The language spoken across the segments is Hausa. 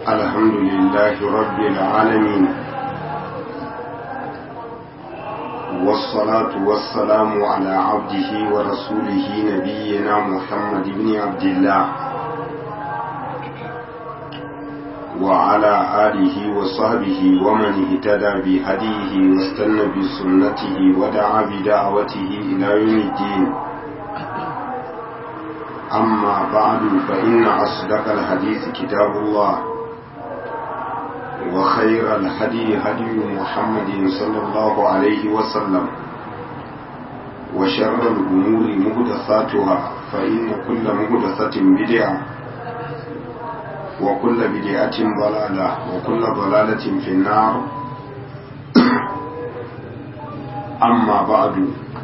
الحمد لله رب العالمين والصلاة والسلام على عبده ورسوله نبينا محمد بن عبد الله وعلى آله وصحبه ومن اهتدى بهديه واستنى بسنته ودعا بدعوته إلى يوم الدين أما بعد فإن أصدق الحديث كتاب الله وخير الهدي هدي محمد صلى الله عليه وسلم وشر الأمور مهدثاتها فإن كل مهدثة بدعة وكل بدعة ضلالة وكل ضلالة في النار أما بعد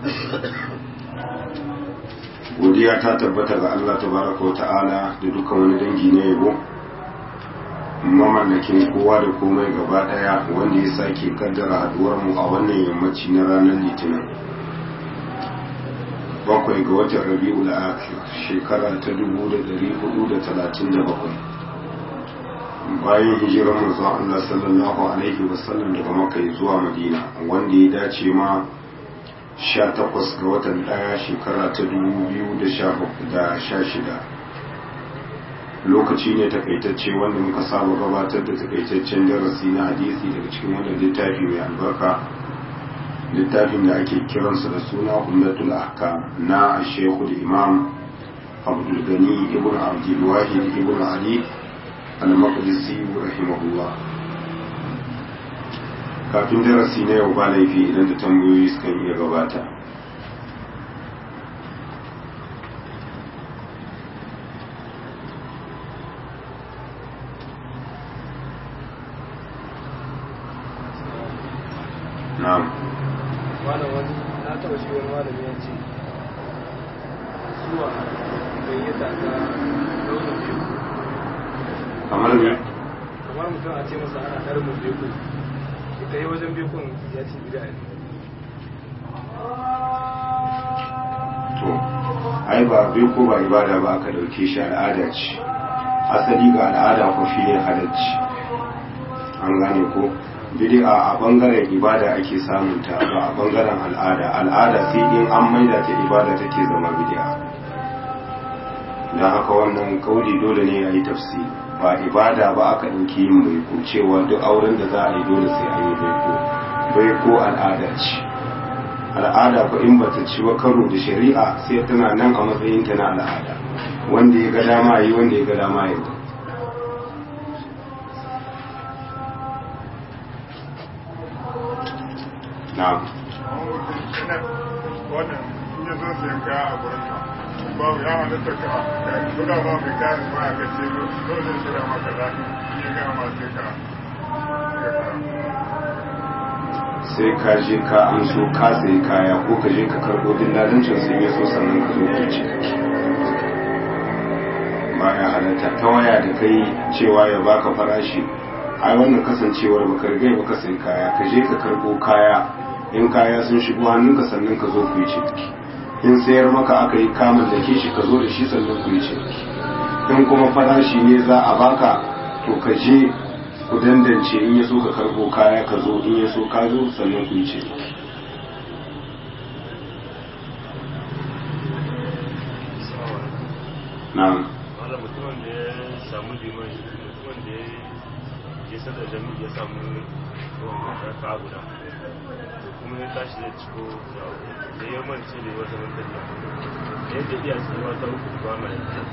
godiya ta tabbata ga Allah tabaraka wa ta'ala da dukkan wani dangi na yabo mamallakin kowa da komai gaba daya wanda ya sake kaddara haduwar mu a wannan yammaci na ranar litinin bakwai ga watan rabi'ul akhir shekara ta 1437 bayan hijirar manzon Allah sallallahu alaihi wasallam daga Makka zuwa Madina wanda ya dace ma 18 ga watan daya shekara ta 2016 lokaci ne takaitacce wanda muka saba gabatar da takaitaccen darasi na hadisi daga cikin wannan littafi mai albarka littafin da ake kiransa da suna ummatul ahkam na shekul imam abdul gani ibn abdul wahid ibn ali al-maqdisi rahimahullah kafin darasi na yau ba laifi idan da tambayoyi sukan iya gabata na'am malam wani na taba shi wani malami ya ce zuwa gayyata ta launin biyu kamar ne kamar mutum a ce masa ana ɗarmin biyu ita yi wajen bikon ya ce bida ne to ai ba bai ko ba ibada ba aka dauke shi al'ada ce asali ga al'ada ko shi ne halacci an gane ko bid'a a bangaren ibada ake samun ta ba a bangaren al'ada al'ada sai in an maida ta ibada take zama bid'a dan haka wannan kauli dole ne a yi tafsiri ba ibada ba aka ɗauki yin baiko cewa duk auren da za a yi dole sai an yi baiko baiko al'ada ce al'ada ko in bata ci ba karo da shari'a sai tana nan a matsayin ta na al'ada wanda ya ga dama yi wanda ya ga dama yi na'am wannan in ya zo sayan kaya a gurinka babu ya halatta ka guda ba mai kayan ma a kace dole shi da maka da ya ga ma sai ka sai ka je ka an so ka sayi kaya ko ka je ka karɓo dillalancin sun yi so sannan ka zo ka ci ba ya halatta ta waya da kai cewa ya baka farashi ai wannan kasancewar baka rigai baka sayi kaya ka je ka karɓo kaya in kaya sun shigo hannunka sannan ka zo ku yi ciniki in sayar maka aka yi kamun da ke shi ka zo da shi sannan ku yi ciniki in kuma farashi ne za a baka to ka je ku dandance in ya so ka karbo kaya ka zo in ya so ka zo sannan ku yi ciniki na'am wanda mutumin da ya samu liman mutumin da ya sadar jami'i ya samu raka guda kuma ya tashi da ciko da ya mance da wata mantari da yadda iya su wata uku ba mai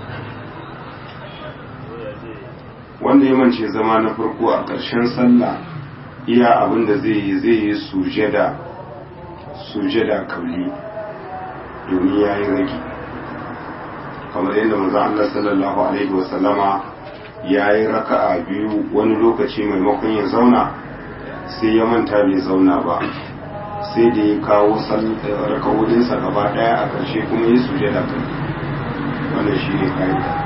ya zai wanda ya mance zama na farko a ƙarshen sallah iya abin da zai yi zai yi sujada sujada kauli domin ya yi rage kamar yadda manzo Allah sallallahu alaihi wasallama ya yi raka'a biyu wani lokaci maimakon ya zauna sai ya manta bai zauna ba sai da ya kawo raka'udinsa gaba daya a ƙarshe kuma ya sujada kauli wannan shi ne ka'ida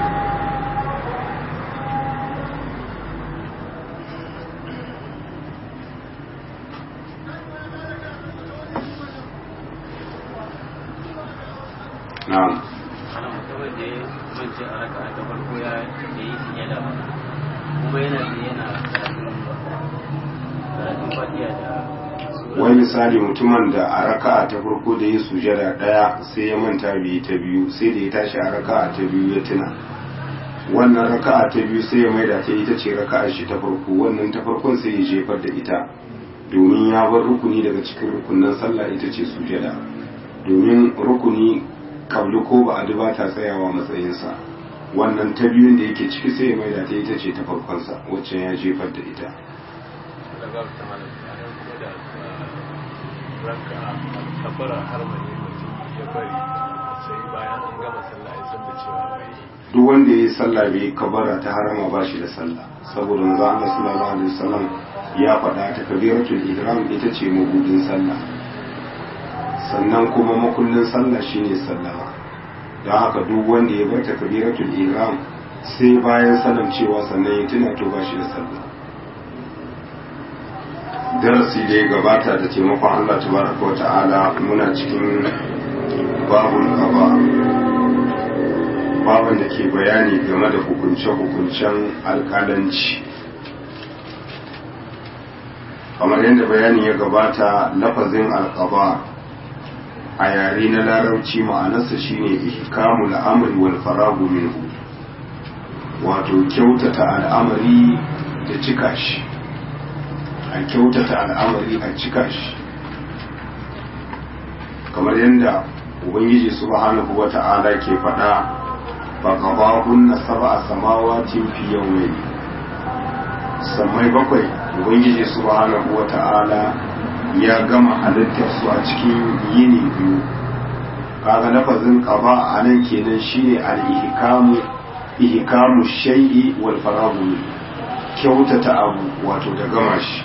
na'am ana mutumin da ya mance a raka ta farko ya yi sujada ba kuma yana da yana karatun fatiya da wani misali mutumin da a raka'a ta farko da ya sujada daya sai ya manta biyu ta biyu sai da ya tashi a raka'a ta biyu ya tuna wannan raka'a ta biyu sai ya maida ta ita ce raka'a shi ta farko wannan ta farkon sai ya jefar da ita domin ya bar rukuni daga cikin rukunin sallah ita ce sujada domin rukuni kabli ko ba a ba ta tsayawa matsayinsa wannan ta biyun da yake ciki sai ya maida ta ita ce ta farkonsa wacce ya jefar da ita daga ta malam a nan kuma da ranka a kafara har mani mutum ya bari sai bayan an gama sallah ya san da cewa bai duk wanda ya yi sallah bai kabara ta harama ba shi da sallah saboda manzo Allah sallallahu alaihi wasallam ya faɗa ta kabiratul ihram ita ce mabudin sallah sannan kuma makullin sallah shine sallama don haka duk wanda ya bar ta kabiratul ihram sai bayan salam cewa sannan ya tuna to ba shi da sallah darasi da ya gabata da taimakon Allah tabaraka wa ta'ala muna cikin babul qada babin da ke bayani game da hukunce-hukuncen alkalanci kamar yadda bayani ya gabata lafazin alkaba a yare na larabci ma'anarsa shine ihkamul amri wal faragu minhu wato kyautata al'amari da cika shi a kyautata al'amari a cika shi kamar yadda ubangiji subhanahu wata'ala ke faɗa فقضاهن سبع سماوات في يومين sammai bakwai ubangiji subhanahu wa ta'ala ya gama halittar su a cikin yini biyu kaga lafazin qaba a nan kenan shine al-ihkamu ihkamu shay'i wal faragu kyautata abu wato da gama shi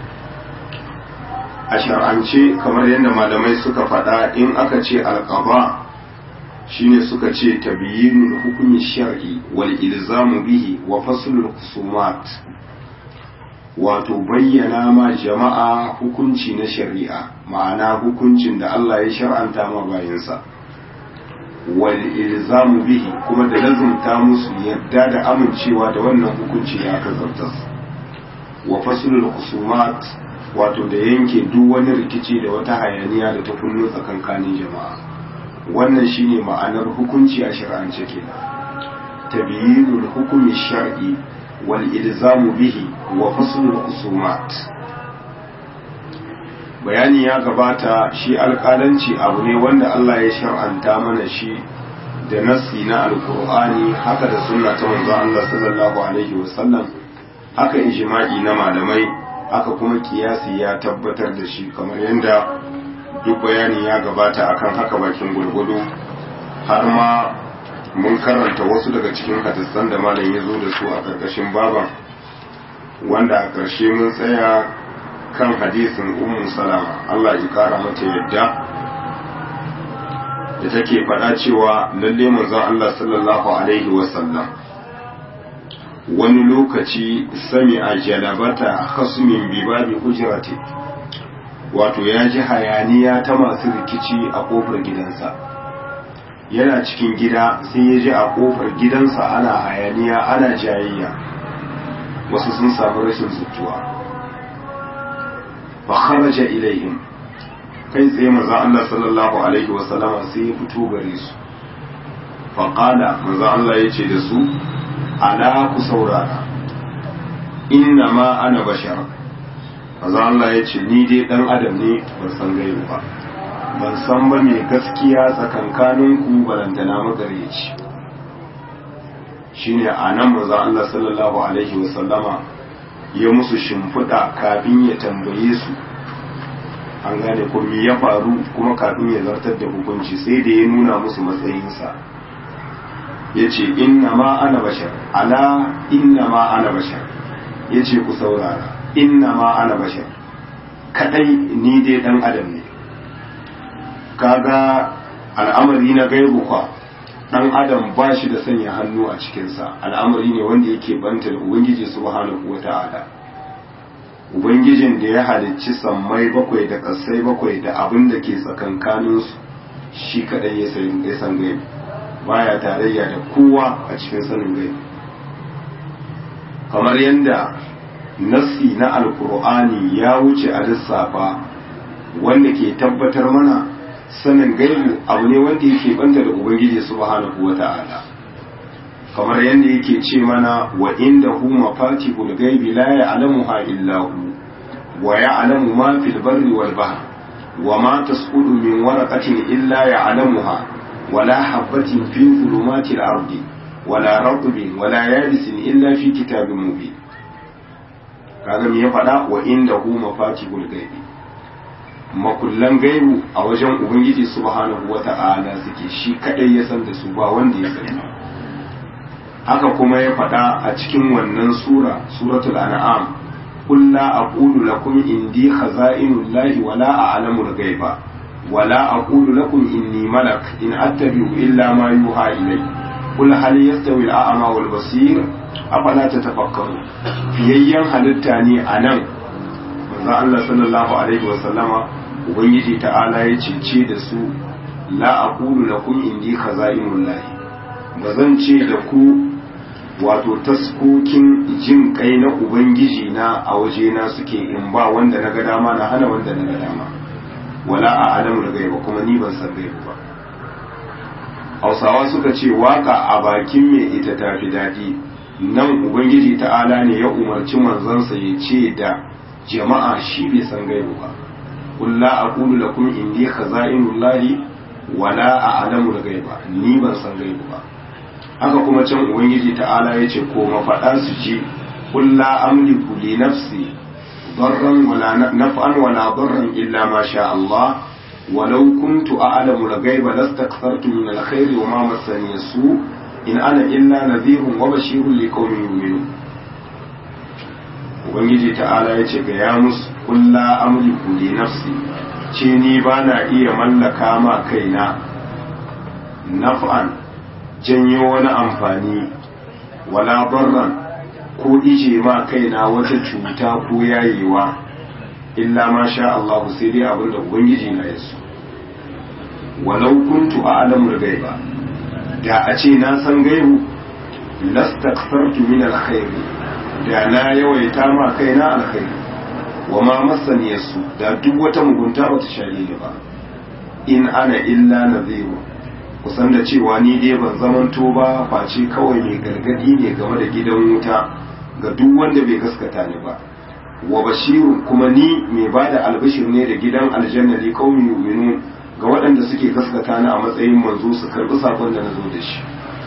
a shar'ance kamar yadda malamai suka faɗa in aka ce al-qaba shine suka ce tabyinul hukmi shar'i wal ilzamu bihi wa faslul husumat wato bayyana ma jama'a hukunci na shari'a ma'ana hukuncin da Allah ya shar'anta ma bayinsa wal ilzamu bihi kuma da lazumta musu yadda da amincewa da wannan hukunci ya kazartas wa faslul husumat wato da yanke duk wani rikici da wata hayaniya da ta kullu tsakankanin jama'a wannan shine ma'anar hukunci a shari'ance kenan tabyinul hukmi shar'i wal ilzamu bihi wa faslul husumat bayani ya gabata shi alƙalanci abu ne wanda Allah ya shar'anta mana shi da nassi na alkur'ani haka da sunna ta manzo Allah sallallahu alaihi wasallam haka ijma'i na malamai haka kuma kiyasi ya tabbatar da shi kamar yadda duk bayani ya gabata akan haka bakin gurgudu har ma mun karanta wasu daga cikin hadisan da malam ya zo da su a ƙarƙashin baban wanda a ƙarshe mun tsaya kan hadisin ummu salama Allah ya kara mata yadda da take faɗa cewa lalle manzon Allah sallallahu alaihi wasallam wani lokaci sami a jalabata khasmin bi babi hujrati wato ya ji hayaniya ta masu rikici a kofar gidansa yana cikin gida sai ya ji a kofar gidansa ana hayaniya ana jayayya wasu sun samu rashin zutuwa fa kharaja ilaihim kai tsaye manzo Allah sallallahu alaihi wa sallama sai ya fito gare su fa qala manzo Allah yace da su ala ku saurara inna ma ana bashar manzo Allah yace ni dai dan adam ne ban san gaibu ba ban san ba me gaskiya tsakankanin ku balantana magareci shine anan manzo Allah sallallahu alaihi wa sallama ya musu shimfiɗa kafin ya tambaye su an gane ko me ya faru kuma kafin ya zartar da hukunci sai da ya nuna musu matsayinsa ya ce inna ma ana bashar ala inna ma ana bashar ya ce ku saurara inna ma ana bashar kadai ni dai dan adam ne kaga al'amari na gaibu kwa dan adam ba shi da sanya hannu a cikinsa al'amari ne wanda yake banta da ubangiji subhanahu wa ta'ala ubangijin da ya halicci sammai bakwai da ƙasai bakwai da abin da ke tsakankaninsu shi kaɗai ya san gaibu baya tarayya da kowa a cikin sanin gaibu kamar yadda nassi na alkur'ani ya wuce a lissafa wanda ke tabbatar mana sanin gaibu abu ne wanda yake banta da ubangiji subhanahu wata'ala kamar yadda yake ce mana wa inda hu mafatihul gaibi la ya'lamuha illa hu wa ya'lamu ma fil barri wal bahr wa ma tasqutu min waraqatin illa ya'lamuha wala habatin fi dhulumatil ardi wala ratbin wala yabisin illa fi kitabin mubin kaga me ya faɗa wa inda hu mafatihul gaibi makullan gaibu a wajen ubangiji subhanahu wata'ala suke shi kadai ya san da su ba wanda ya sani haka kuma ya faɗa a cikin wannan sura suratul an'am qul la aqulu lakum indi khaza'inullahi wa la a'lamu al-ghaiba wa la aqulu lakum inni malak in attabi'u illa ma yuha ilayya qul hal yastawi al-a'ma wal basir afala tatafakkaru fiyayyan halitta ne anan manzo Allah sallallahu alaihi wa sallama ubangiji ta'ala ya cece da su la aqulu lakum indi khaza'inullahi ba zan ce da ku wato taskokin jin kai na ubangiji na a wajena suke in ba wanda na ga dama na hana wanda na ga dama wala a alamu da gaiba kuma ni ban san gaiba ba hausawa suka ce waka a bakin mai ita tafi daɗi nan ubangiji ta'ala ne ya umarci manzansa ya ce da jama'a shi bai san gaiba ba kulla aqulu lakum indi khaza'inullahi wala a'lamu al-ghaiba ni ban san gaiba ba haka kuma can ubangiji ta'ala yace ko mafaɗa su ji kulla amliku li nafsi darran wala naf'an wala darran illa ma sha Allah ولو كنت أعلم الغيب لاستكثرت من الخير وما مسني السوء إن أنا إلا نذير وبشير لقوم يؤمنون ubangiji ta'ala ya ce ga ya musu kulla amliku li nafsi ce ni ba na iya mallaka ma kaina naf'an janyo wani amfani wala barran ko ije ma kaina wata cuta ko yayewa illa ma sha Allah sai dai abin da ubangiji na ya so walau kuntu a'lamu al-ghaiba da a ce na san gaibu lastakthartu min al-khairi da na yawaita ma kaina alkhairi wa ma masani yasu da duk wata mugunta bata share ni ba in ana illa nadhiru kusan da cewa ni dai ban zamanto ba face kawai mai gargadi ne game da gidan wuta ga duk wanda bai gaskata ni ba wa bashiru kuma ni mai bada albashir ne da gidan aljanna li qaumi yu'minun ga waɗanda suke gaskata ni a matsayin manzo su karbi sakon da nazo da shi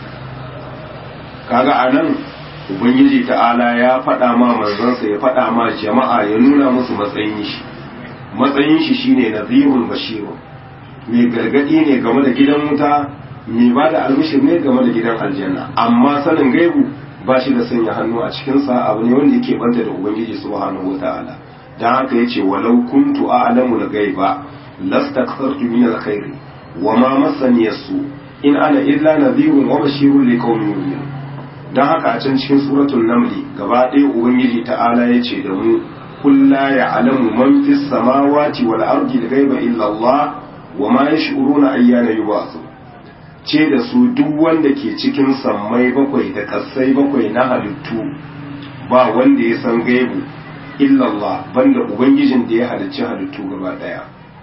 kaga anan ubangiji ta'ala ya faɗa ma manzansa ya faɗa ma jama'a ya nuna musu matsayin shi matsayin shi shine nazirul bashiru mai gargadi ne game da gidan wuta mai ba da albishir ne game da gidan aljanna amma sanin gaibu ba shi da sanya hannu a cikinsa abu ne wanda yake banta da ubangiji subhanahu wata'ala dan haka yace walau kuntu a'lamu al-ghaiba lastakthartu min al-khairi wa ma massani yasu in ana illa nadhirun wa bashirun liqaumin yu'minun don haka a can cikin suratul namli gaba ɗaya ubangiji ta'ala ya ce da mu kulla ya alamu man fi samawati wal ardi da gaiba illa Allah wa ma yash'uruna ayyana yub'athu ce da su duk wanda ke cikin sammai bakwai da kasai bakwai na halittu ba wanda ya san gaibu illa Allah banda ubangijin da ya halicci halittu gaba ɗaya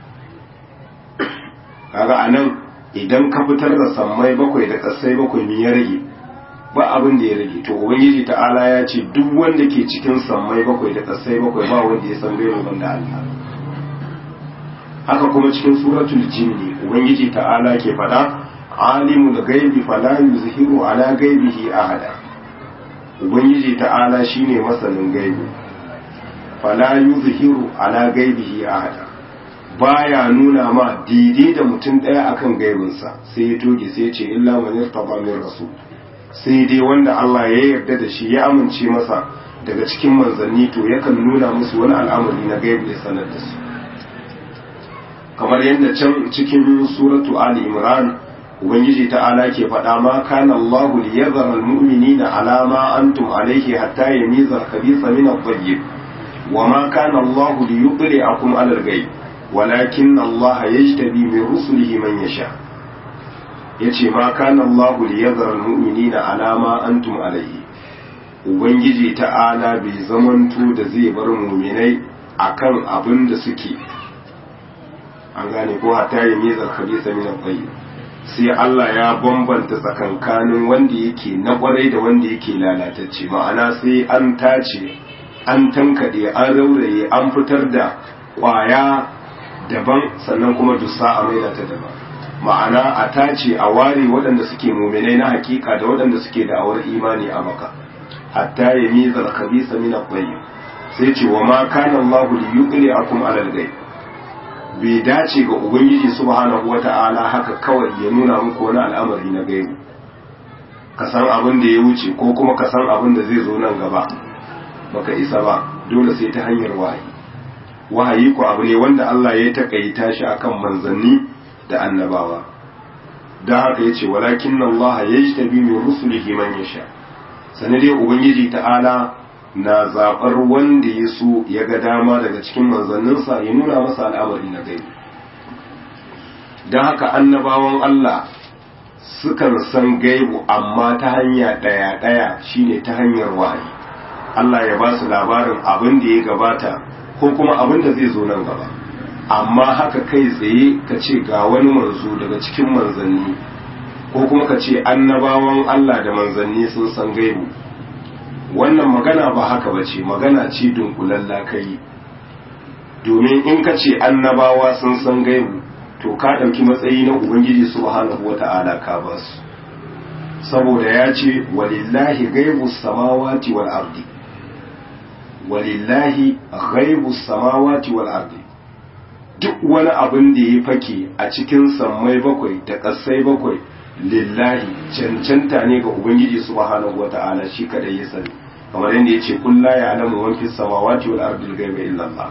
kaga anan idan ka fitar da sammai bakwai da kasai bakwai me ya rage ba abin da ya rage to ubangiji ta'ala ya ce duk wanda ke cikin sammai bakwai da kasai bakwai ba wanda ya san gaibu banda Allah haka kuma cikin suratul jinni ubangiji ta'ala ke faɗa alimul gaibi fala yuzhiru ala gaibihi ahada ubangiji ta'ala shine masanin gaibi fala yuzhiru ala gaibihi ahada baya nuna ma daidai da mutum ɗaya akan gaibinsa sai ya toge sai ya ce illa man yartaba min rasul sai dai wanda Allah ya yarda da shi ya amince masa daga cikin manzanni to yakan nuna musu wani al'amari na gaibu ya sanar da su kamar yadda can cikin suratu ali imran ubangiji ta'ala ke faɗa ma kana Allah li yadhara al-mu'minina ala ma antum alayhi hatta yamiza al-khabitha min at-tayyib wa ma kana Allah li yudli'akum ala al-ghaib walakin Allah yajtabi min rusulihi man yasha' ya ce ma kana Allah li yadhar almu'minina ala ma antum alayhi ubangiji ta'ala bai zamanto da zai bar muminai akan abin da suke an gane ko hatta yi mizar khabisa min al sai Allah ya bambanta tsakankanin wanda yake na kwarai da wanda yake lalatacce ma'ana sai an tace an tankade an rauraye an fitar da kwaya daban sannan kuma dusa a maida ta daban ma'ana a tace a ware waɗanda suke muminai na hakika da waɗanda suke da awar imani a maka hatta ya miza al-khabisa min al sai ce wa ma kana Allah li yuqli'akum ala al-ghaib bai dace ga ubangiji subhanahu wata'ala haka kawai ya nuna muku wani al'amari na gaibu ka san abin da ya wuce ko kuma ka san abin da zai zo nan gaba baka isa ba dole sai ta hanyar wahayi wahayi ko abu ne wanda Allah ya takaita shi akan manzanni da annabawa da haka yace walakin Allah yajtabi min rusulihi man yasha sanade ubangiji ta'ala na zaɓar wanda ya so ya ga dama daga cikin manzanninsa ya nuna masa al'amari na gaibi don haka annabawan Allah sukan san gaibu amma ta hanya ɗaya-ɗaya shine ta hanyar wahayi Allah ya ba su labarin abin da ya gabata ko kuma abin da zai zo nan gaba amma haka kai tsaye ka ce ga wani manzo daga cikin manzanni ko kuma ka ce annabawan Allah da manzanni sun san gaibu wannan magana ba haka ba ce magana ce dunkulalla kai domin in ka ce annabawa sun san gaibu to ka ɗauki matsayi na ubangiji subhanahu wata'ala ka ba su saboda ya ce walillahi gaibu samawati wal ardi walillahi gaibu samawati wal ardi duk wani abin da ya fake a cikin sammai bakwai da ƙasai bakwai lillahi cancanta ne ga ubangiji subhanahu wata'ala shi kadai ya sani kamar yadda ya ce kulla ya alamu man fi samawati wal ardi ghaiba illa Allah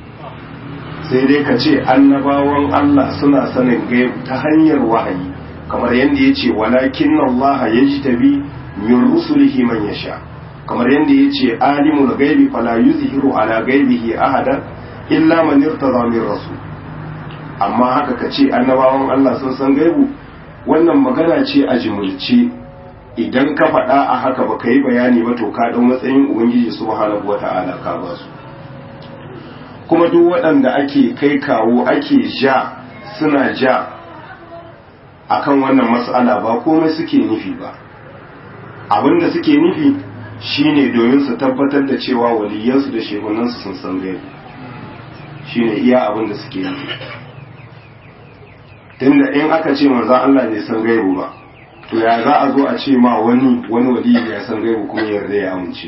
sai dai ka ce annabawan Allah suna sanin gaibu ta hanyar wahayi kamar yadda ya ce walakin Allah yajtabi min rusulihi man yasha kamar yadda ya ce alimul gaibi fala yuzhiru ala gaibihi ahadan illa man irtada min rasul amma haka ka ce annabawan Allah sun san gaibu wannan magana ce a jimulce idan ka faɗa a haka ba ka yi bayani ba to ka ɗau matsayin ubangiji subhanahu wa ta'ala ka ba su kuma duk waɗanda ake kai kawo ake ja suna ja akan wannan mas'ala ba komai suke nufi ba abinda suke nufi shine domin su tabbatar da cewa waliyansu da shehunansu sun san gaibu shine iya abinda suke nufi tunda in aka ce manzan Allah bai san gaibu ba to ya za a zo a ce ma wani wani wali ya san gaibu kuma yarda ya amince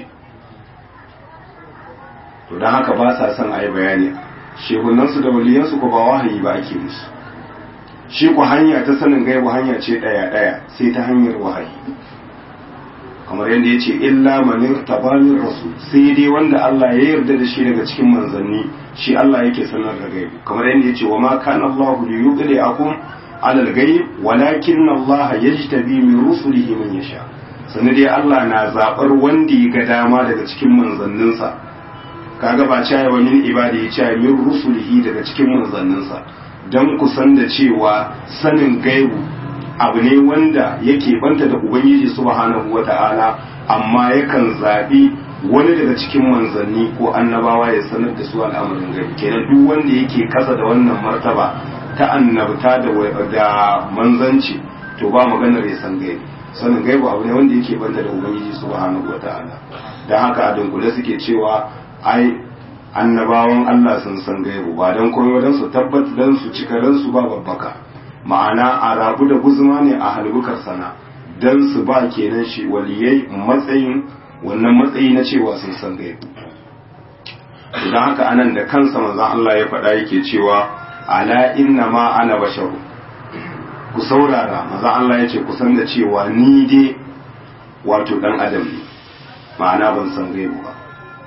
to don haka ba sa son a yi bayani shehunansu da waliyansu ko ba wahayi ba ake musu shi ku hanya ta sanin gaibu hanya ce ɗaya ɗaya sai ta hanyar wahayi kamar yadda ya ce illa manir tabanin rasu sai dai wanda Allah ya yarda da shi daga cikin manzanni shi Allah yake sanar da gaibu kamar yadda ya ce wa ma kana Allah li yuqli akum ala al-ghaib walakin Allah yajtabi min rusulihi man yasha sanin dai Allah na zabar wanda ya ga dama daga cikin manzanninsa kaga ba cewa wa min ibadi ya ce min rusulihi daga cikin manzanninsa dan ku san da cewa sanin gaibu abu ne wanda yake banta da ubangiji subhanahu wata'ala amma yakan zaɓi wani daga cikin manzanni ko annabawa ya sanar da su al'amarin gaibu kenan duk wanda yake kasa da wannan martaba ta annabta da da manzanci to ba maganar ya san gaibu sanin gaibu abu ne wanda yake banta da ubangiji subhanahu wata'ala dan haka a dunkule suke cewa ai annabawan Allah sun san gaibu ba dan komai dan su tabbata dan su cika dan su ba babbaka ma'ana a rabu da guzuma ne a halbukar sana don su ba kenan shi waliyai matsayin wannan matsayi na cewa sun san gaibu idan haka anan da kansa manzon Allah ya faɗa yake cewa ala inna ma ana basharu ku saurara manzon Allah ya ce ku san da cewa ni dai wato dan adam ne ma'ana ban san gaibu ba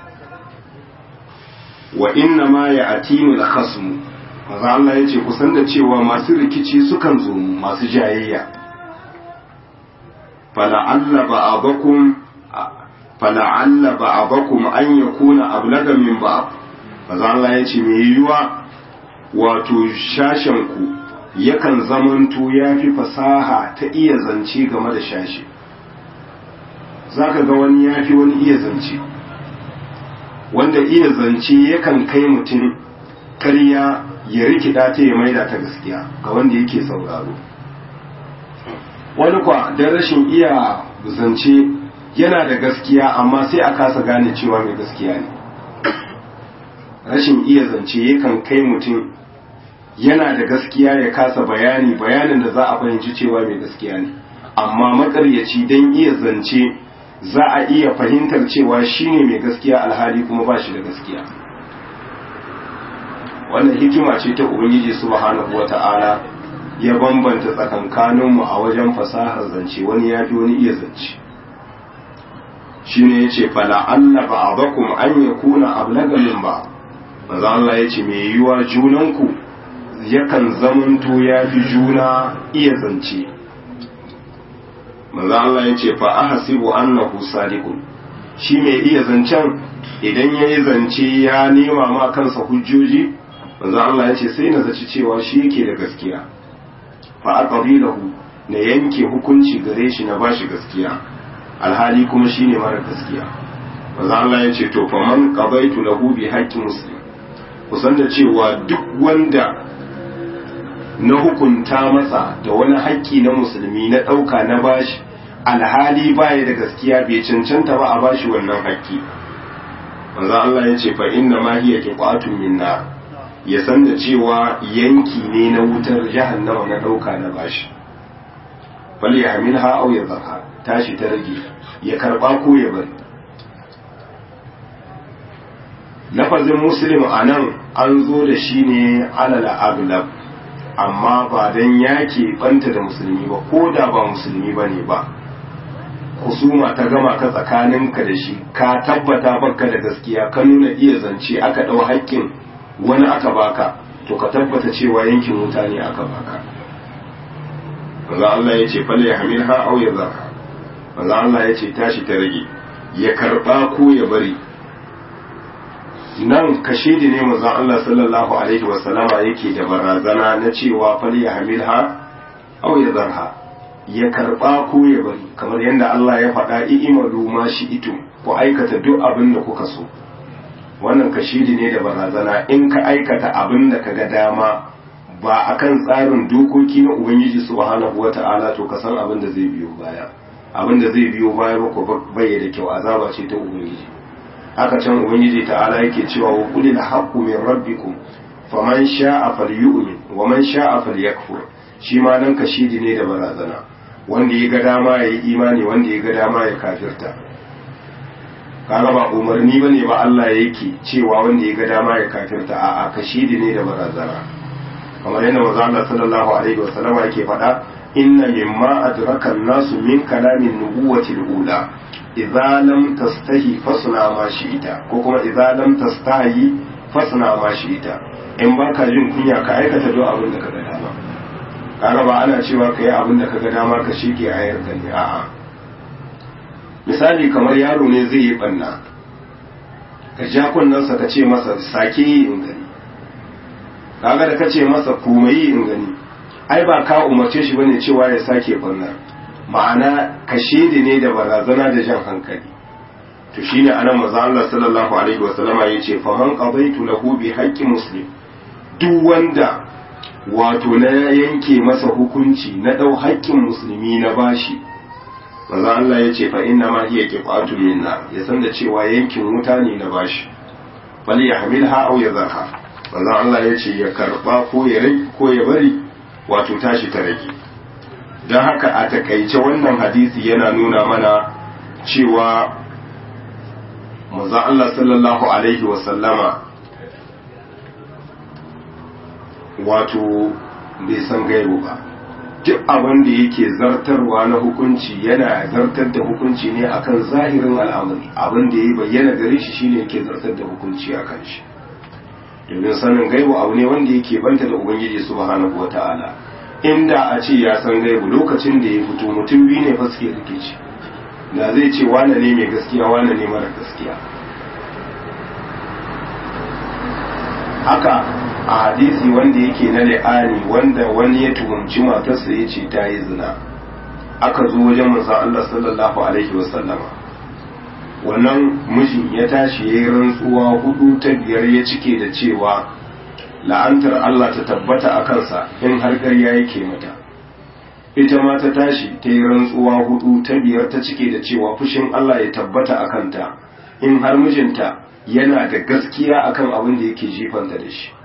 wa inna ma ya atinu da khasmu maza Allah ya ce kusan da cewa masu rikici sukan zo masu jayayya fala'alla ba'abakum fala'alla ba'abakum an yakuna ablaga min ba'ab maza Allah ya ce mai yiwuwa wato shashen ku yakan zamanto ya fi fasaha ta iya zance game da shashi zaka ga wani ya fi wani iya zance wanda iya zance yakan kai mutum karya ya rikida ta ya maida ta gaskiya ga wanda yake sauraro wani kwa don rashin iya zance yana da gaskiya amma sai a kasa gane cewa mai gaskiya ne rashin iya zance yakan kai mutum yana da gaskiya ya kasa bayani bayanin da za a fahimci cewa mai gaskiya ne amma makaryaci don iya zance za a iya fahimtar cewa shine mai gaskiya alhali kuma ba shi da gaskiya wannan hikima ce ta ubangiji subhanahu wata'ala ya bambanta tsakankaninmu a wajen fasahar zance wani ya fi wani iya zance shine yace fala alla ba'dakum an yakuna ablaga min ba manzo Allah yace me yiwa junanku yakan zamanto ya fi juna iya zance manzo Allah yace fa ahsibu annahu sadiqun shi mai iya zancen idan yayi zance ya nema ma kansa hujjoji manzo Allah yace sai na zaci cewa shi yake da gaskiya fa aqbilahu na yanke hukunci gare shi na bashi gaskiya alhali kuma shine mara gaskiya manzo Allah ya ce to fa man qabaitu lahu bi haqqi muslim kusan da cewa duk wanda na hukunta masa da wani haƙƙi na musulmi na ɗauka na bashi alhali baya da gaskiya bai cancanta ba a bashi wannan haƙƙi manzo Allah ya ce fa inna ma hiya qiqatun min nar ya san da cewa yanki ne na wutar jahannama na ɗauka na bashi fal yahmilha aw yadhha tashi ta rage ya karba ko ya bari lafazin muslim a nan an zo da shi ne alala aglab amma ba don yake banta da musulmi ba ko da ba musulmi ba ne ba husuma ta gama ka tsakaninka da shi ka tabbata baka da gaskiya ka nuna iya zance aka ɗau haƙƙin wani aka baka to ka tabbata cewa yankin wuta ne aka baka manzo Allah ya ce fal yahmilha aw yadhha manzo Allah ya ce tashi ta rage ya karba ko ya bari nan kashedi ne manzo Allah sallallahu alaihi wa sallama yake da barazana na cewa fal yahmilha aw yadhha ya karba ko ya bari kamar yadda Allah ya faɗa i'malu ma shi'tum ku aikata duk abin da kuka so wannan kashedi ne da barazana in ka aikata abin da kaga dama ba akan tsarin dokoki na ubangiji subhanahu wata'ala to ka san abin da zai biyo baya abin da zai biyo baya ba ko bai da kyau azaba ce ta ubangiji haka can ubangiji ta'ala yake cewa wa qul la haqqu min rabbikum faman sha'a falyu'min wa man sha'a falyakfur shi ma nan kashidi ne da barazana wanda ya ga dama ya yi imani wanda ya ga dama ya kafirta kaga ba umarni bane ba Allah yake cewa wanda ya ga dama ya kafirta a'a kashidi ne da barazana kamar yadda manzo Allah sallallahu alaihi wasallam yake faɗa inna mimma adraka an-nasu min kalamin nubuwati al-ula idza lam tastahi fasna ma shi'ita ko kuma idza lam tastahi fasna ma shi'ita in baka jin kunya ka aikata duk abin da kaga dama kaga ba ana cewa kai abin da kaga dama ka shike ayar ka ne a'a misali kamar yaro ne zai yi banna ka ja kunnansa ka ce masa sake yi in gani kaga da kace masa komai in gani ai ba ka umarce shi bane cewa ya sake banna ma'ana ka shede ne da barazana da jan hankali to shine anan manzo Allah sallallahu alaihi wa sallama yace fa man qadaitu lahu bi haqqi muslim duk wanda wato na yanke masa hukunci na dau haƙƙin musulmi na bashi manzo Allah yace fa inna ma hiya qifatun minna ya san da cewa yankin wuta ne na bashi bal yahmilha aw yadhaha manzo Allah yace ya karba ko ya rai ko ya bari wato tashi ta rage don haka a takaice wannan hadisi yana nuna mana cewa manzon Allah sallallahu alaihi wasallama wato bai san gaibu ba duk abin da yake zartarwa na hukunci yana zartar da hukunci ne akan zahirin al'amari abin da ya bayyana gare shi shine yake zartar da hukunci akan shi domin sanin gaibu abu ne wanda yake banta da ubangiji subhanahu wata'ala inda a ce ya san gaibu lokacin da ya fito mutum biyu ne fa suke rikici da zai ce wane ne mai gaskiya wane ne mara gaskiya haka a hadisi wanda yake na li'ani wanda wani ya tuhumci matarsa ya ce ta yi zina aka zo wajen manzon Allah sallallahu alaihi wasallama wannan mijin ya tashi ya yi rantsuwa hudu ta biyar ya cike da cewa la'antar Allah ta tabbata a kansa in har ƙarya yake mata ita ma ta tashi ta yi rantsuwa hudu ta biyar ta cike da cewa fushin Allah ya tabbata a kanta in har mijinta yana da gaskiya akan abin da yake jifanta da shi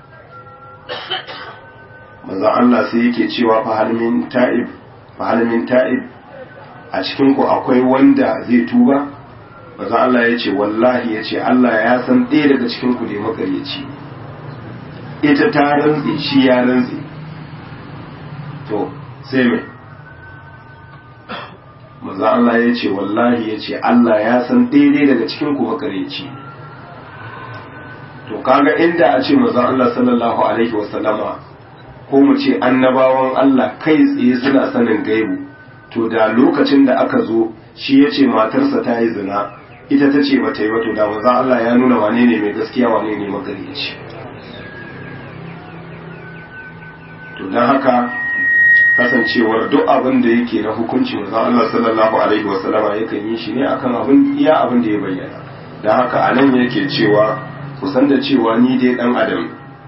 maza Allah sai yake cewa fahalmin ta'ib fahalmin ta'ib a cikin ku akwai wanda zai tuba maza Allah ya ce wallahi ya ce Allah ya san ɗaya daga cikin ku da makaryaci ita ta rantse shi ya rantse to sai mai maza Allah ya ce wallahi ya ce Allah ya san daidai daga cikin ku makareci to kaga inda a ce maza Allah sallallahu alaihi wasallama ko mu ce annabawan Allah kai tsaye suna sanin gaibu to da lokacin da aka zo shi ya ce matarsa ta yi zina ita ta ce bata yi ba to da maza Allah ya nuna wane ne mai gaskiya wane ne makareci to don haka kasancewar duk abin da yake na hukunci manzo Allah sallallahu alaihi wa sallama yakan yi shi ne akan abin iya abin da ya bayyana dan haka anan yake cewa kusan da cewa ni dai dan adam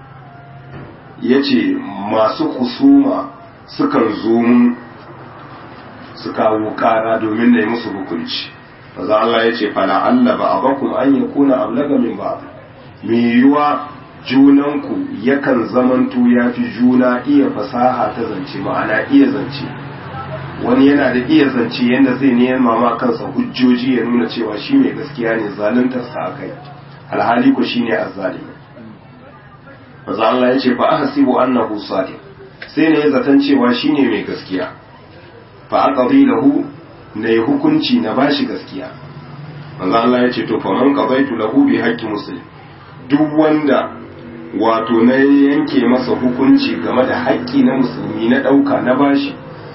yace masu kusuma sukan zo mun su kawo kara domin na yi musu hukunci manzo Allah yace fala alla ba abakum an yakuna ablaga min ba me yiwa junanku yakan zamanto ya fi juna iya fasaha ta zance ma'ana iya zance wani yana da iya zance yadda zai nema ma kansa hujjoji ya nuna cewa shi mai gaskiya ne zaluntarsa a kai alhali ko shi ne azzalimi maza Allah ya ce fa ahsibu annahu sadiq sai ne ya zaton cewa shi ne mai gaskiya fa aqdi lahu na yi hukunci na bashi gaskiya maza Allah ya ce to fa man qadaitu lahu bi haqqi muslim duk wanda wato na yanke masa hukunci game da haƙƙi na musulmi na ɗauka na bashi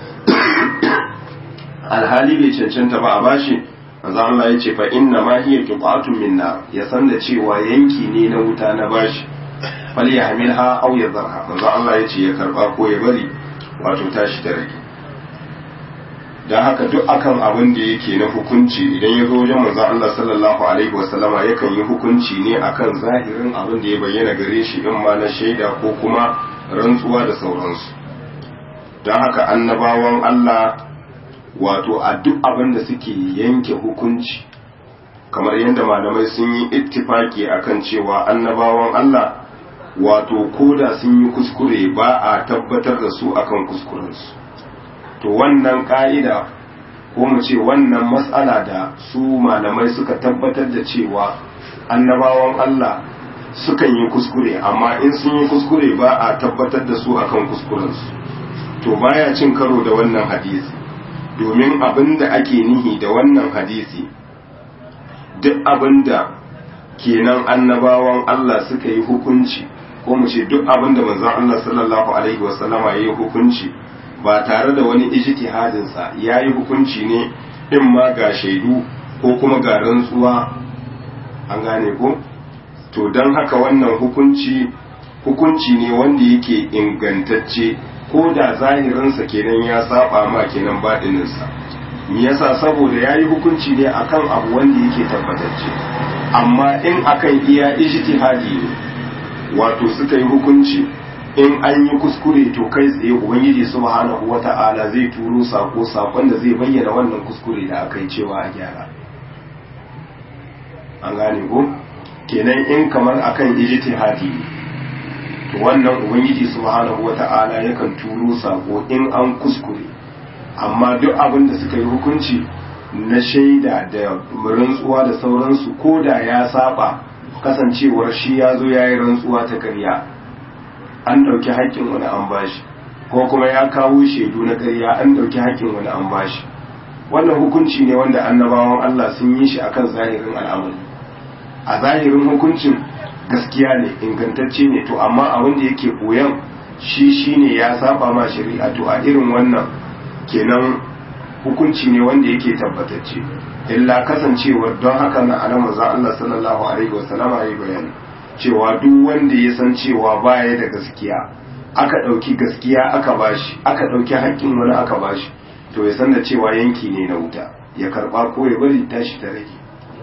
alhali bai cancanta ba a bashi manzo Allah ya ce fa inna ma hiya qitatun minna ya san da cewa yanki ne na wuta na bashi fal yahmilha aw yadharha manzo Allah ya ce ya karba ko ya bari wato tashi da rage dan haka duk akan abin da yake na hukunci idan ya zo wajen manzo Allah sallallahu alaihi wasallama yakan yi hukunci ne akan zahirin abin da ya bayyana gare shi in ma na shaida ko kuma rantsuwa da sauransu don haka annabawan Allah wato a duk abin da suke yanke hukunci kamar yadda malamai sun yi ittifaki akan cewa annabawan Allah wato koda sun yi kuskure ba a tabbatar da su akan kuskurensu to wannan ka'ida ko mu ce wannan matsala da su malamai suka tabbatar da cewa annabawan Allah sukan yi kuskure amma in sun yi kuskure ba a tabbatar da su akan kuskurensu to baya cin karo da wannan hadisi domin abin da ake nihi da wannan hadisi duk abin da kenan annabawan Allah suka yi hukunci ko mu ce duk abin da manzon Allah sallallahu alaihi wasallama ya yi hukunci ba tare da wani ijtihadinsa ya yi hukunci ne in ma ga shaidu ko kuma ga rantsuwa an gane ko to don haka wannan hukunci hukunci ne wanda yake ingantacce ko da zahirinsa kenan ya saba ma kenan baɗininsa me yasa saboda ya yi hukunci ne akan abu wanda yake tabbatacce amma in akan iya ijtihadi ne wato suka yi hukunci in an yi kuskure to kai tsaye ubangiji subhanahu wata'ala zai turo sako sakon da zai bayyana wannan kuskure da aka yi cewa a gyara an gane ko kenan in kamar akan ijtihadi ne to wannan ubangiji subhanahu wata'ala yakan turo sako in an kuskure amma duk abin da suka yi hukunci na shaida da rantsuwa da sauransu ko da ya saba kasancewar shi ya zo ya yi rantsuwa ta karya an ɗauki haƙƙin wani an bashi ko kuma ya kawo shaidu na ƙarya an ɗauki haƙƙin wani an bashi wannan hukunci ne wanda annabawan Allah sun yi shi akan zahirin al'amari a zahirin hukuncin gaskiya ne ingantacce ne to amma abin da yake koyan shi shine ya saba ma shari'a to a irin wannan kenan hukunci ne wanda yake tabbatacce illa kasancewar don haka na alama za Allah sallallahu alaihi wasallama ya bayani cewa duk wanda ya san cewa baya da gaskiya aka ɗauki gaskiya aka bashi aka ɗauki haƙƙin wani aka bashi to ya san da cewa yanki ne na wuta ya karba ko ya bari tashi ta rage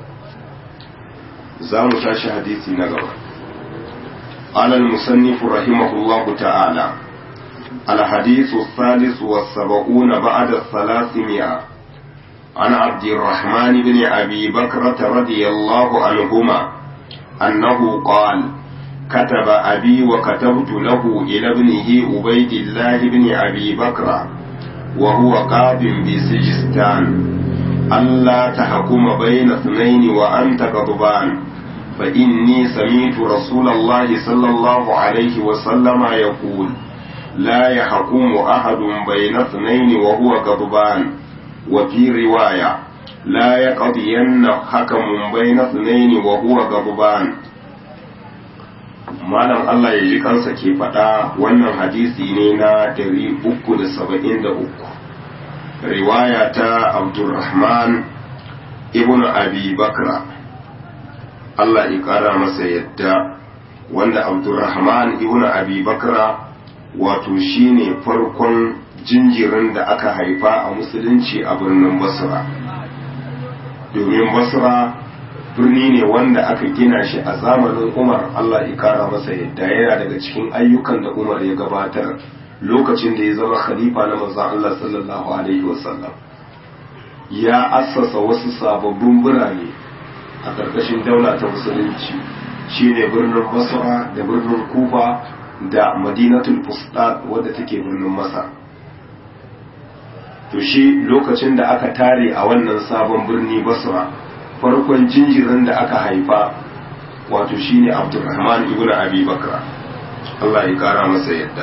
za mu tashi hadisi na gaba قال المصنف رحمه الله تعالى الحديث الثالث والسبعون بعد الثلاثمائة عن عبد الرحمن بن أبي بكرة رضي الله عنهما أنه قال كتب أبي وكتبت له إلى ابنه عبيد الله بن أبي بكر وهو قاض بسجستان ألا تحكم بين اثنين وأنت غضبان فإني سمعت رسول الله صلى الله عليه وسلم يقول لا يحكم أحد بين اثنين وهو غضبان وفي رواية لا يقضين حكم بين اثنين وهو غضبان malam Allah ya ji kansa ke faɗa wannan hadisi ne na 373 riwaya ta Abdulrahman ibn Abi Bakra Allah ya ƙara masa yadda wanda Abdulrahman ibn Abi Bakra wato shine farkon jinjirin da aka haifa a musulunci a birnin Basra domin Basra birni ne wanda aka gina shi a zamanin umar Allah ya kara masa yadda yana daga cikin ayyukan da umar ya gabatar lokacin da ya zama khalifa na manzon Allah sallallahu alaihi wasallam ya assasa wasu sababbin birane a ƙarƙashin daula ta musulunci shine birnin basra da birnin kufa da madinatul fustat wadda take birnin masar to shi lokacin da aka tare a wannan sabon birni basra farkon jinjirin da aka haifa wato shine abdurrahman ibn abi bakra Allah ya kara masa yadda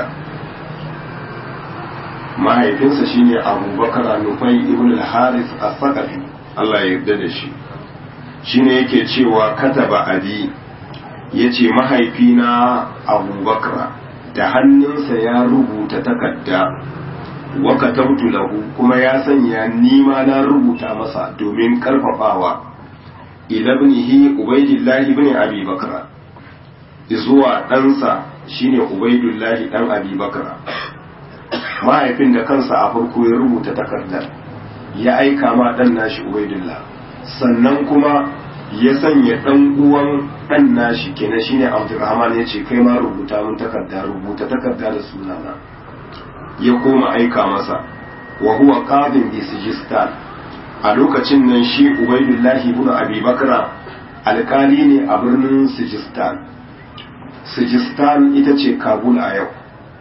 mahaifinsa shine abubakar nufai ibn al-haris as-saqafi Allah ya yarda da shi shine yake cewa kataba abi yace mahaifina abubakar da hannunsa ya rubuta takarda wa katabtu lahu kuma ya sanya nima na rubuta masa domin karfafawa ilabnihi ubaidillahi ibn abi bakra zuwa ɗansa shine ubaidullahi ɗan abi bakra mahaifin da kansa a farko ya rubuta takardar ya aika ma ɗan nashi ubaidullah sannan kuma ya sanya ɗan uwan ɗan nashi kenan shine abdurrahman ya ce kai ma rubuta mun takarda rubuta takarda da sunana ya koma aika masa wa huwa qadin bi sijistan a lokacin nan shi ubaidullahi ibn abi bakra alkali ne a birnin sijistan sijistan ita ce kabul a yau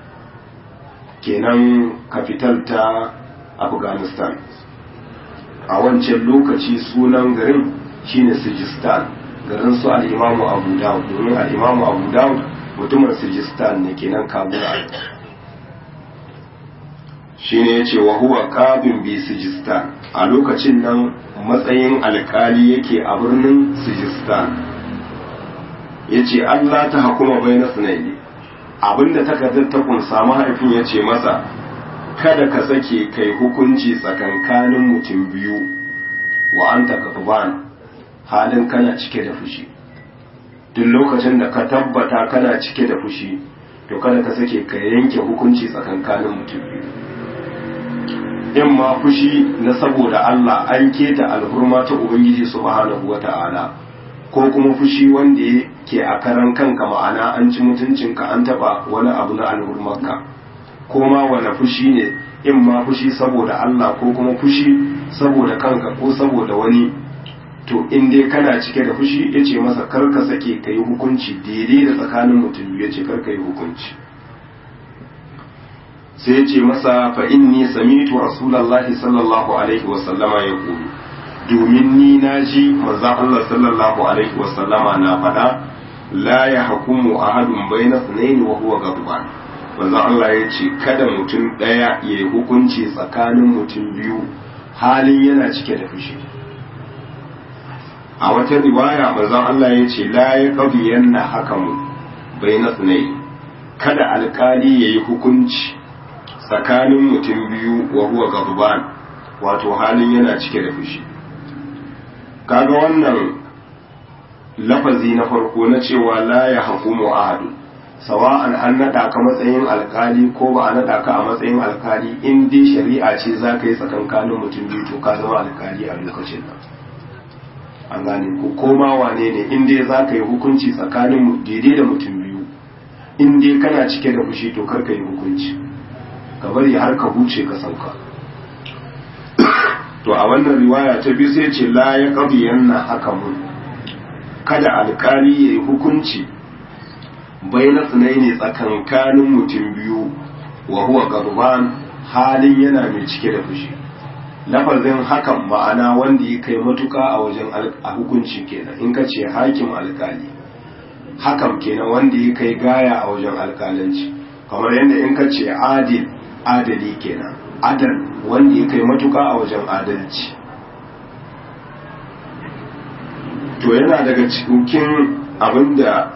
kenan kafital ta afghanistan a wancan lokaci sunan garin shine sijistan garin su al'imamu abu dawud domin al'imamu abu dawud mutumin sijistan ne kenan kabul a yau shine yace wa huwa qabin bi sijistan a lokacin nan matsayin alkali yake a birnin sijistan yace Allah ta hukuma baina sunayi abinda takardar ta kunsa mahaifin yace masa kada ka sake kai hukunci tsakankanin mutum biyu wa anta katban halin kana cike da fushi duk lokacin da ka tabbata kana cike da fushi to kada ka sake ka yanke hukunci tsakankanin mutum biyu in ma fushi na saboda Allah an keta alhurma ta Ubangiji subhanahu wa ta'ala ko kuma fushi wanda yake a karan kanka ma'ana an ci mutuncinka an taba wani abu na alhurmarka ko ma wani fushi ne in ma fushi saboda Allah ko kuma fushi saboda kanka ko saboda wani to in dai kana cike da fushi ya ce masa karka sake ka yi hukunci daidai da tsakanin mutum ya ce karka yi hukunci sai ce masa fa inni samitu rasulullahi sallallahu alaihi wa sallama ya kulu domin ni na ji manzon Allah sallallahu alaihi wa sallama na faɗa la ya hukumu ahadun bayna sunaini wa huwa ghadban manzon Allah ya ce kada mutum ɗaya ya yi hukunci tsakanin mutum biyu halin yana cike da fushi a wata riwaya manzon Allah ya ce la ya qadiyanna hakamu bayna sunaini kada alkali ya yi hukunci tsakanin mutum biyu wa huwa gaduban wato halin yana cike da fushi kaga wannan lafazi na farko na cewa la ya hukumu ahadu sawa'an an naɗa ka matsayin alkali ko ba a naɗa ka a matsayin alkali in dai shari'a ce za ka yi tsakankanin mutum biyu to ka zama alkali a lokacin nan an gane ko koma wane ne in dai za ka yi hukunci tsakanin daidai da mutum biyu in dai kana cike da fushi to kar ka yi hukunci ka bari har ka huce ka sauka to a wannan riwaya ta biyu sai ce la ya yanna hakamun kada alkali ya yi hukunci bai na tsinai ne tsakankanin mutum biyu wa huwa garban halin yana mai cike da fushi lafazin hakan ma'ana wanda ya kai matuka a wajen a hukunci kenan in ka ce hakim alkali hakan kenan wanda ya kai gaya a wajen alkalanci kamar yadda in ka ce adil adali kenan adal wanda ya kai matuka a wajen adalci to yana daga cikin abinda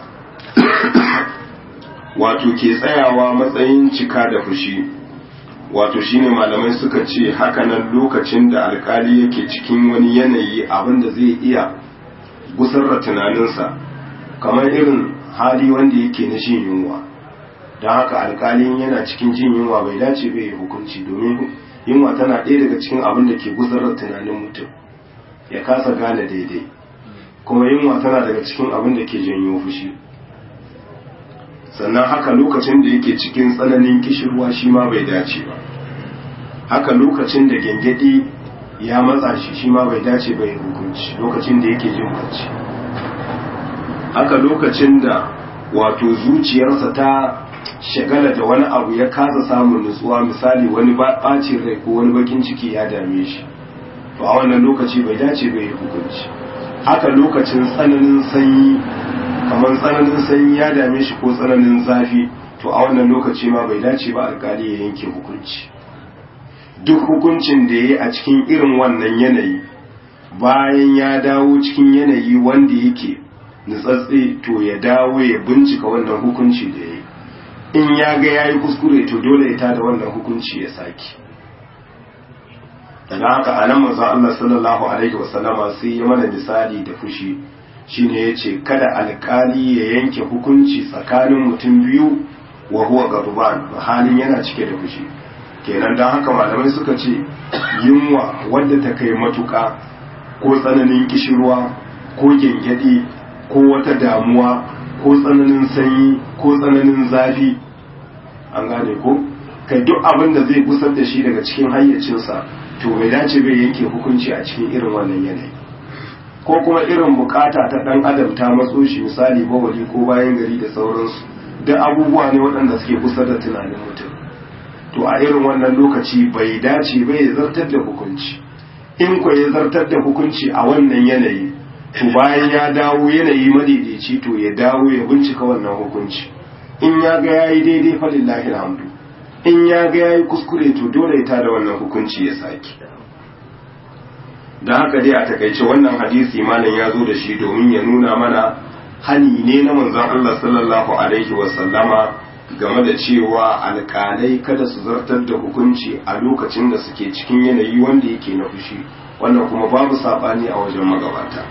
wato ke tsayawa matsayin cika da fushi wato shine malamai suka ce hakanan lokacin da alkali yake cikin wani yanayi abinda zai iya gusar da tunaninsa kamar irin hali wanda yake na jin yunwa don haka alkalin yana cikin jin yunwa bai dace bai yi hukunci domin yunwa tana ɗaya daga cikin abin da ke gusar da tunanin mutum ya kasa gane daidai kuma yunwa tana daga cikin abin da ke janyo fushi sannan haka lokacin da yake cikin tsananin kishirwa shi ma bai dace ba haka lokacin da gengedi ya matsa shi shi ma bai dace bai hukunci lokacin da yake jin bacci haka lokacin da wato zuciyarsa ta shagala da wani abu ya kasa samun nutsuwa misali wani ɓacin rai ko wani bakin ciki ya dame shi to a wannan lokaci bai dace bai yi hukunci haka lokacin tsananin sanyi kamar tsananin sanyi ya dame shi ko tsananin zafi to a wannan lokaci ma bai dace ba alkali ya yanke hukunci duk hukuncin da ya yi a cikin irin wannan yanayi bayan ya dawo cikin yanayi wanda yake nutsatse to ya dawo ya bincika wannan hukunci da ya yi in ya ga ya yi kuskure to dole ya tada wannan hukunci ya saki daga haka a nan manzon Allah sallallahu alaihi wasallama sai ya mana misali da fushi shine yace kada alkali ya yanke hukunci tsakanin mutum biyu wa huwa garuban halin yana cike da fushi kenan don haka malamai suka ce yunwa wadda ta kai matuka ko tsananin kishirwa ko gyangyaɗi ko wata damuwa ko tsananin sanyi ko tsananin zafi an gane ko kai duk abin da zai gusar da shi daga cikin hayyacinsa to bai dace bai yanke hukunci a cikin irin wannan yanayi ko kuma irin bukata ta dan adam ta matso shi misali bawali ko bayan gari da sauransu duk abubuwa ne waɗanda suke kusa da tunanin mutum to a irin wannan lokaci bai dace bai zartar da hukunci in ko ya zartar da hukunci a wannan yanayi to bayan ya dawo yanayi madaidaici to ya dawo ya bincika wannan hukunci in ya ga yayi daidai fa lillahi alhamdu in ya ga yayi kuskure to dole ya tada wannan hukunci ya saki da haka dai a takaice wannan hadisi malam ya zo da shi domin ya nuna mana hani ne na manzon Allah sallallahu alaihi wa sallama game da cewa alƙalai kada su zartar da hukunci a lokacin da suke cikin yanayi wanda yake na fushi wannan kuma babu sabani a wajen magabata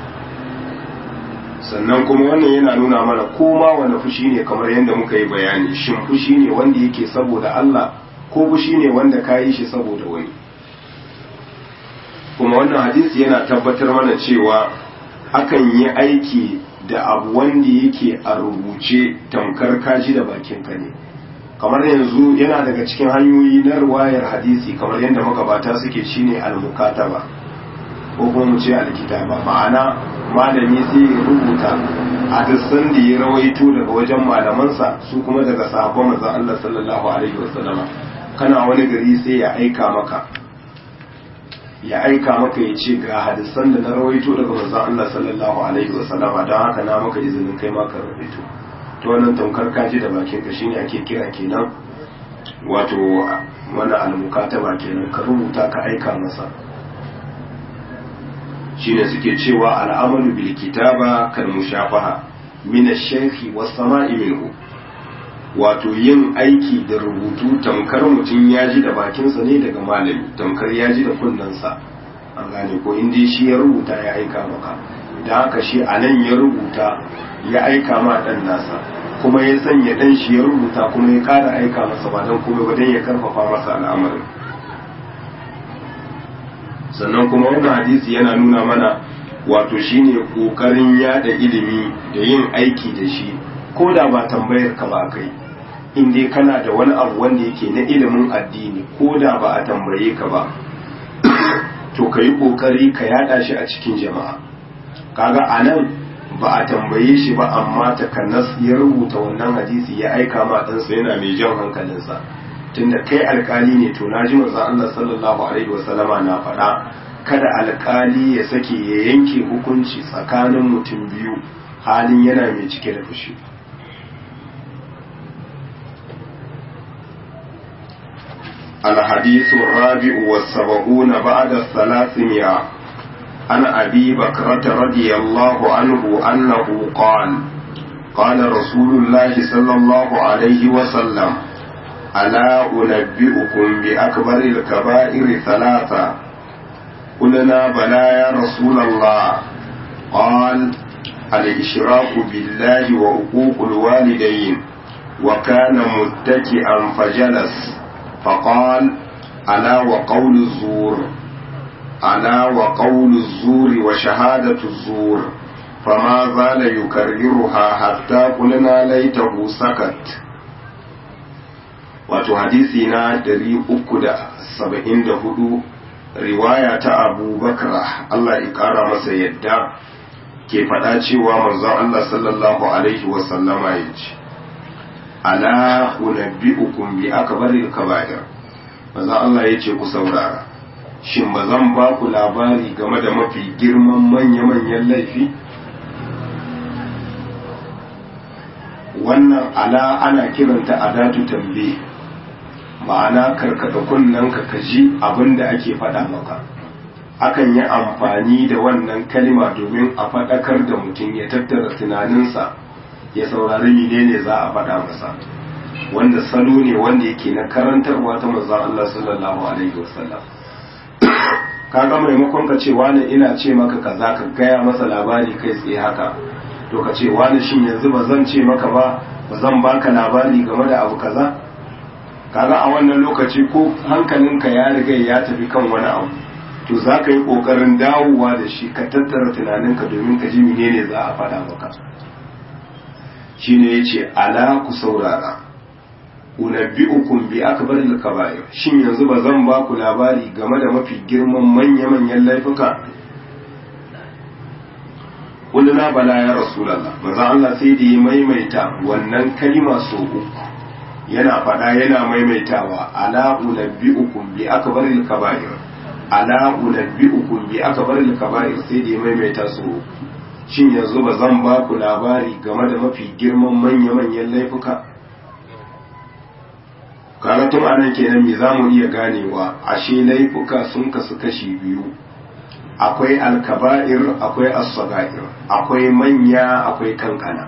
sannan kuma wannan yana nuna mana koma wani fushi ne kamar yadda muka yi bayani shin fushi ne wanda yake saboda Allah ko fushi ne wanda ka yi shi saboda wani kuma wannan hadisi yana tabbatar mana cewa akan yi aiki da abu wanda yake a rubuce tamkar kaji da bakin ka ne kamar yanzu yana daga cikin hanyoyi na ruwayar hadisi kamar yadda magabata suke shine al-mukataba ko kuma mu ce alkitaba ma'ana malami sai ya rubuta hadisan da ya rawaito daga wajen malamansa su kuma daga sahabban manzon Allah sallallahu alaihi wasallam kana wani gari sai ya aika maka ya aika maka ya ce ga hadisan da na rawaito daga manzon Allah sallallahu alaihi wasallama don haka na maka izinin kai maka rawaito to wannan tamkar kaji da bakin ka shine ake kira kenan wato wani almukataba kenan ka rubuta ka aika masa shine suke cewa al'amalu bil kitaba kal mushafaha min ash-shaykhi was sama'i minhu wato yin aiki da rubutu tamkar mutum ya ji da bakinsa ne daga malami tamkar ya ji da kunnensa an gane ko inda shi ya rubuta ya aika maka da haka shi a nan ya rubuta ya aika ma ɗan nasa kuma ya sanya dan shi ya rubuta kuma ya ƙara aika masa ba don kuma ba don ya karfafa masa al'amarin sannan kuma wannan hadisi yana nuna mana wato shine kokarin yada ilimi da yin aiki da shi ko da ba tambayar ka ba kai in dai kana da wani abu wanda yake na ilimin addini ko da ba a tambaye ka ba to ka yi kokari ka yada shi a cikin jama'a kaga anan ba a tambaye shi ba amma takanas ya rubuta wannan hadisi ya aika ma ɗansa yana mai jan hankalinsa tunda kai alkali ne to naji manzo Allah sallallahu alaihi wasallama na faɗa kada alkali ya sake ya yanke hukunci tsakanin mutum biyu halin yana mai cike da fushi الحديث الرابع والسبعون بعد الثلاثمائة عن أبي بكرة رضي الله عنه أنه قال قال رسول الله صلى الله عليه وسلم ألا أنبئكم بأكبر الكبائر ثلاثة قلنا بلى يا رسول الله قال الإشراك بالله وعقوق الوالدين وكان متكئا فجلس فقال ألا وقول الزور ألا وقول الزور وشهادة الزور فما زال يكررها حتى قلنا ليته سكت wato hadisi na 374 riwaya ta abu bakra Allah ya kara masa yadda ke faɗa cewa manzon Allah sallallahu alaihi wasallama ya ce ala unabbi'ukum bi akbaril kaba'ir manzon Allah ya ce ku saurara shin ba zan ba ku labari game da mafi girman manya-manyan laifi wannan ala ana kiranta adatu tambaye ma'ana karkada kunnen ka kaji abin da ake faɗa maka akan yi amfani da wannan kalima domin a faɗakar da mutum ya tattara tunaninsa ya saurari menene za a faɗa masa wanda salo ne wanda yake na karantarwa ta manzon Allah sallallahu alaihi wasallam kaga maimakon ka ce wani ina ce maka kaza ka gaya masa labari kai tsaye haka to ka ce wani shin yanzu ba zan ce maka ba ba zan baka labari game da abu kaza kaga a wannan lokaci ko hankalinka ya riga ya tafi kan wani abu to za ka yi ƙoƙarin dawowa da shi ka tattara tunaninka domin ka ji menene za a faɗa maka shine ya ce ala ku saurara unabbi'ukum bi akbaril kaba'ir shin yanzu ba zan ba ku labari game da mafi girman manya-manyan laifuka kulluna bala ya rasulullah manzo Allah sai da ya maimaita wannan kalima so uku yana faɗa yana maimaitawa ala unabbi'ukum bi akbaril kaba'ir ala unabbi'ukum bi akbaril kaba'ir sai da ya maimaita so uku shin yanzu ba zan ba ku labari game da mafi girman manya-manyan laifuka kaga tun anan kenan me za mu iya ganewa ashe laifuka sun kasu kashi biyu akwai alkaba'ir akwai as-sagair akwai manya akwai kankana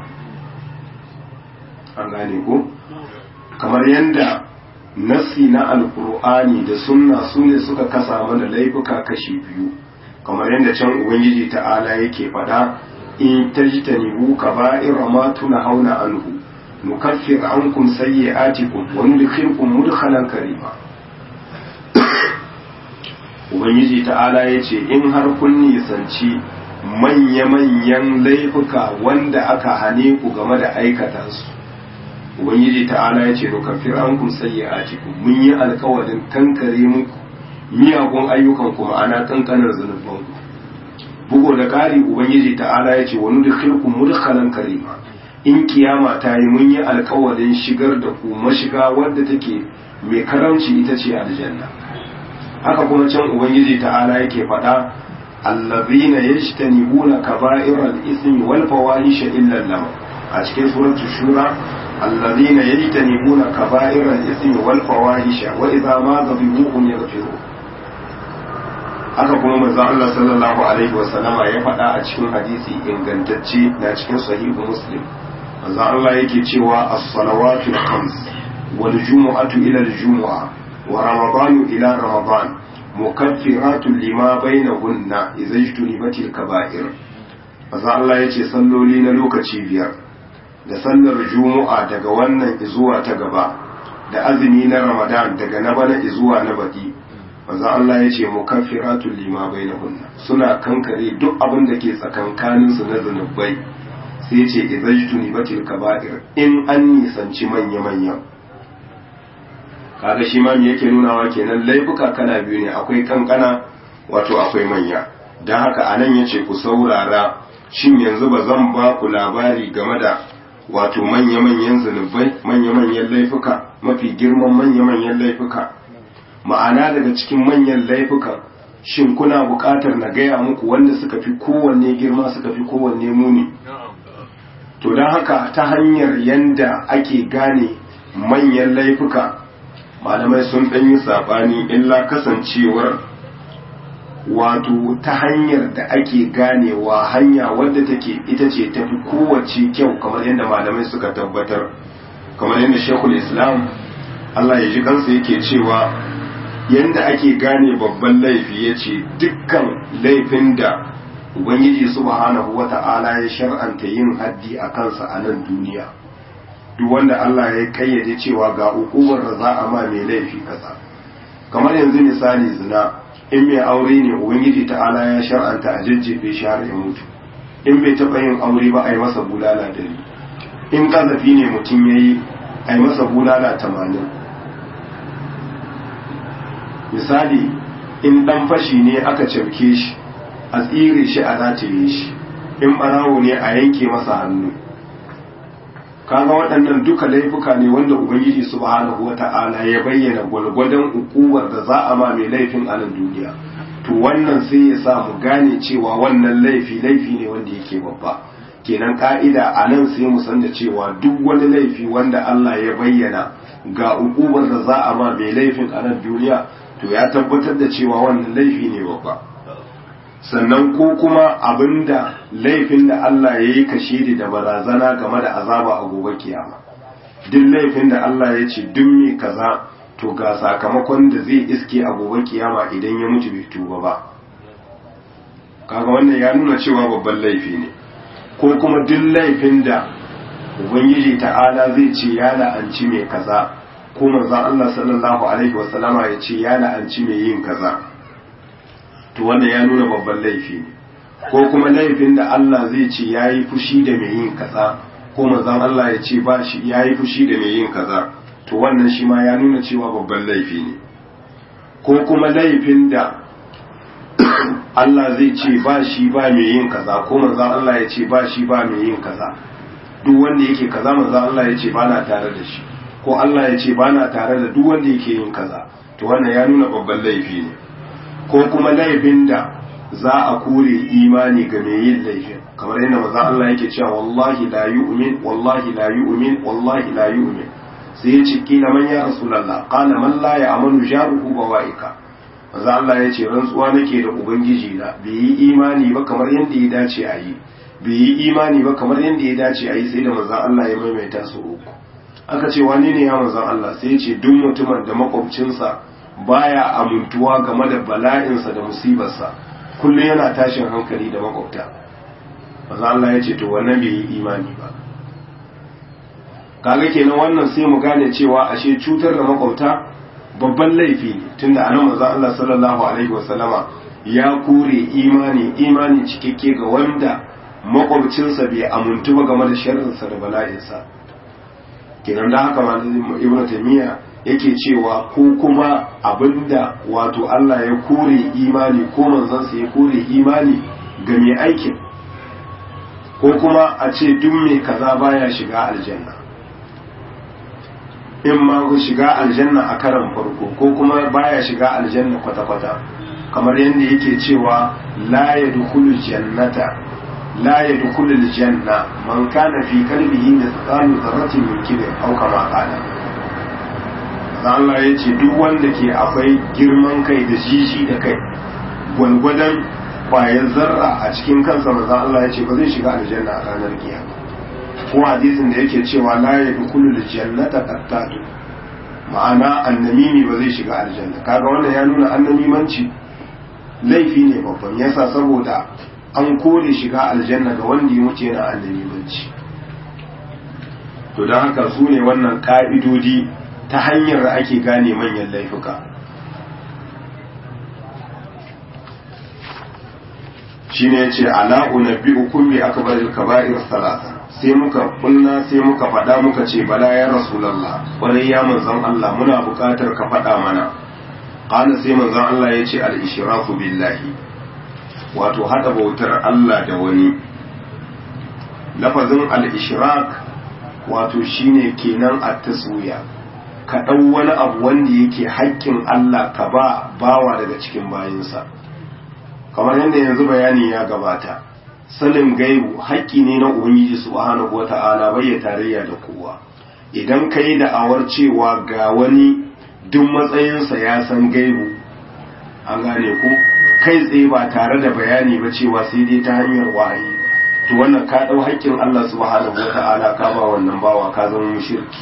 an gane ko kamar yadda nassi na alkur'ani da sunna su ne suka kasa mana laifuka kashi biyu kamar yadda can ubangiji ta'ala yake faɗa in tajtanibu kaba'ir ma hauna anhu nukaffir ankum sayyi'atikum wa nudkhilkum mudkhalan karima ubangiji ta'ala yace in har kun nisanci manya-manyan laifuka wanda aka hane ku game da aikata su ubangiji ta'ala yace nukaffir ankum sayyi'atikum mun yi alkawarin kankare muku miyagun ayyukan ku ma'ana kankanar zanubanku bugu da ƙari ubangiji ta'ala yace wa nudkhilkum mudkhalan karima in kiyama ta yi mun yi alkawarin shigar da ku mashiga wadda take mai karamci ita ce aljanna haka kuma can ubangiji ta'ala yake faɗa allazina yajtanibuna kaba'iral ismi wal fawahisha illa lam a cikin suratul shura allazina yajtanibuna kaba'iral ismi wal fawahisha wa idza ma dhabihuhum yaghfiru haka kuma manzo Allah sallallahu alaihi wasallama ya faɗa a cikin hadisi ingantacce na cikin sahihu muslim manzo Allah yake cewa as-salawatu al-khams wal jumu'atu ila al-jumu'a wa ramadanu ila ramadan mukaffiratu lima bainahunna idza ijtunibat al-kaba'ir manzo Allah yace salloli na lokaci biyar da sallar juma'a daga wannan izuwa ta gaba da azumi na ramadan daga na bana izuwa na baki manzo Allah ya ce mukaffiratul lima bainahunna suna kankare duk abin da ke tsakankanin su na zanubai sai ya ce idajtuni batil kaba'ir in an nisanci manya manya kaga shi ma me yake nunawa kenan laifuka kana biyu ne akwai kankana wato akwai manya dan haka anan yace ku saurara shin yanzu ba zan ba ku labari game da wato manya-manyan zunubai manya-manyan laifuka mafi girman manya-manyan laifuka ma'ana daga cikin manyan laifuka shin kuna buƙatar na gaya muku wanda suka fi kowanne girma suka fi kowanne muni to don haka ta hanyar yanda ake gane manyan laifuka malamai sun ɗanyi saɓani illa kasancewar wato ta hanyar da ake ganewa hanya wadda take ita ce tafi kowace kyau kamar yadda malamai suka tabbatar kamar yadda shekul islam Allah ya ji kansa yake cewa yadda ake gane babban laifi ya ce dukkan laifin da ubangiji subhanahu wata'ala ya shar'anta yin haddi a kansa a nan duniya duk wanda Allah ya kayyade cewa ga ukubar da za a ma mai laifi kasa kamar yanzu misali zina in mai aure ne ubangiji ta'ala ya shar'anta a jajjefe shi har ya mutu in bai taɓa yin aure ba a yi masa bulala dari in ƙazafi ne mutum ya yi a yi masa bulala tamanin misali in ɗan fashi ne aka cafke shi a tsire shi a rataye shi in ɓarawo ne a yanke masa hannu kaga waɗannan duka laifuka ne wanda ubangiji subhanahu wata'ala ya bayyana gwalgwadon ukuwar da za a ma mai laifin a nan duniya to wannan sai ya sa mu gane cewa wannan laifi laifi ne wanda yake babba kenan ka'ida a nan sai mu san da cewa duk wani laifi wanda Allah ya bayyana ga ukuwar da za a ma mai laifin a nan duniya to ya tabbatar da cewa wannan laifi ne babba sannan ko kuma abinda laifin da Allah ya yi kashe da barazana game da azaba a gobe kiyama duk laifin da Allah ya ce duk mai kaza to ga sakamakon da zai iske a gobe kiyama idan ya mutu bai tuba ba kaga wannan ya nuna cewa babban laifi ne ko kuma duk laifin da ubangiji ta'ala zai ce ya la'anci mai kaza ko manzon Allah sallallahu alaihi wasallama ya ce ya la'anci mai yin kaza to wannan ya nuna babban laifi ne ko kuma laifin da Allah zai ce ya yi fushi da mai yin kaza ko manzon Allah ya ce ba shi ya yi fushi da mai yin kaza to wannan shi ma ya nuna cewa babban laifi ne ko kuma laifin da Allah zai ce ba shi ba mai yin kaza ko manzon Allah ya ce ba shi ba mai yin kaza duk wanda yake kaza manzon Allah ya ce ba na tare da shi ko Allah ya ce ba na tare da duk wanda yake yin kaza to wannan ya nuna babban laifi ne ko kuma laifin da za a kore imani ga mai yin laifin kamar yadda maza Allah yake cewa wallahi la yu'min wallahi la yu'min wallahi la yu'min sai ya ce kila man ya rasulullah qala man la ya'manu jaruhu bawaika maza Allah ya ce rantsuwa nake da ubangiji na bai yi imani ba kamar yadda ya dace a yi bai yi imani ba kamar yadda ya dace a yi sai da maza Allah ya maimaita su uku aka ce wani ne ya maza Allah sai ya ce duk mutumin da makwabcinsa baya amintuwa game da bala'insa da musibarsa kullum yana tashin hankali da makwabta maza Allah ya ce to wannan bai yi imani ba kaga kenan wannan sai mu gane cewa ashe cutar da makwabta babban laifi ne tunda anan maza Allah sallallahu alaihi wasallama ya kore imani imani cikakke ga wanda makwabcinsa bai amintu ba game da sharrinsa da bala'insa kenan da haka malamin ibnu taymiya yake cewa ko kuma abinda wato Allah ya kore imani ko manzansa ya kore imani ga mai aikin ko kuma a ce duk mai kaza baya shiga aljanna in ma ku shiga aljanna a karan farko ko kuma baya shiga aljanna kwata-kwata kamar yadda yake cewa la yadkhulu jannata la yadkhulu aljanna man kana fi qalbihi mithqalu dharratin min kibr aw kama qala Allah ya ce duk wanda ke akwai girman kai da jiji da kai gwalgwadon bayan zarra a cikin kansa maza Allah ya ce ba zai shiga aljanna a ranar kiyama ko hadisin da yake cewa la yadkhulu aljannata qattatu ma'ana annamimi ba zai shiga aljanna kaga wannan ya nuna annamimanci laifi ne babban yasa saboda an kore shiga aljanna ga wanda ya mutu yana annamimanci to don haka su ne wannan ka'idodi ta hanyar da ake gane manyan laifuka shine yace ala unabbiukum bi akbaril kaba'ir salasa sai muka kunna sai muka faɗa muka ce bala ya rasulullah kwarai ya manzon Allah muna buƙatar ka faɗa mana qala sai manzon Allah yace al ishraku billahi wato hada bautar Allah da wani lafazin al ishrak wato shine kenan at taswiya ka ɗau wani abu wanda yake haƙƙin Allah ka ba bawa daga cikin bayinsa kamar yadda yanzu bayani ya gabata sanin gaibu haƙƙi ne na ubangiji subhanahu wata'ala bai ya tarayya da kowa idan ka yi da'awar cewa ga wani duk matsayinsa ya san gaibu an gane ku kai tsaye ba tare da bayani ba cewa sai dai ta hanyar wahayi to wannan ka ɗau haƙƙin Allah subhanahu wata'ala ka ba wannan bawa ka zama mushriki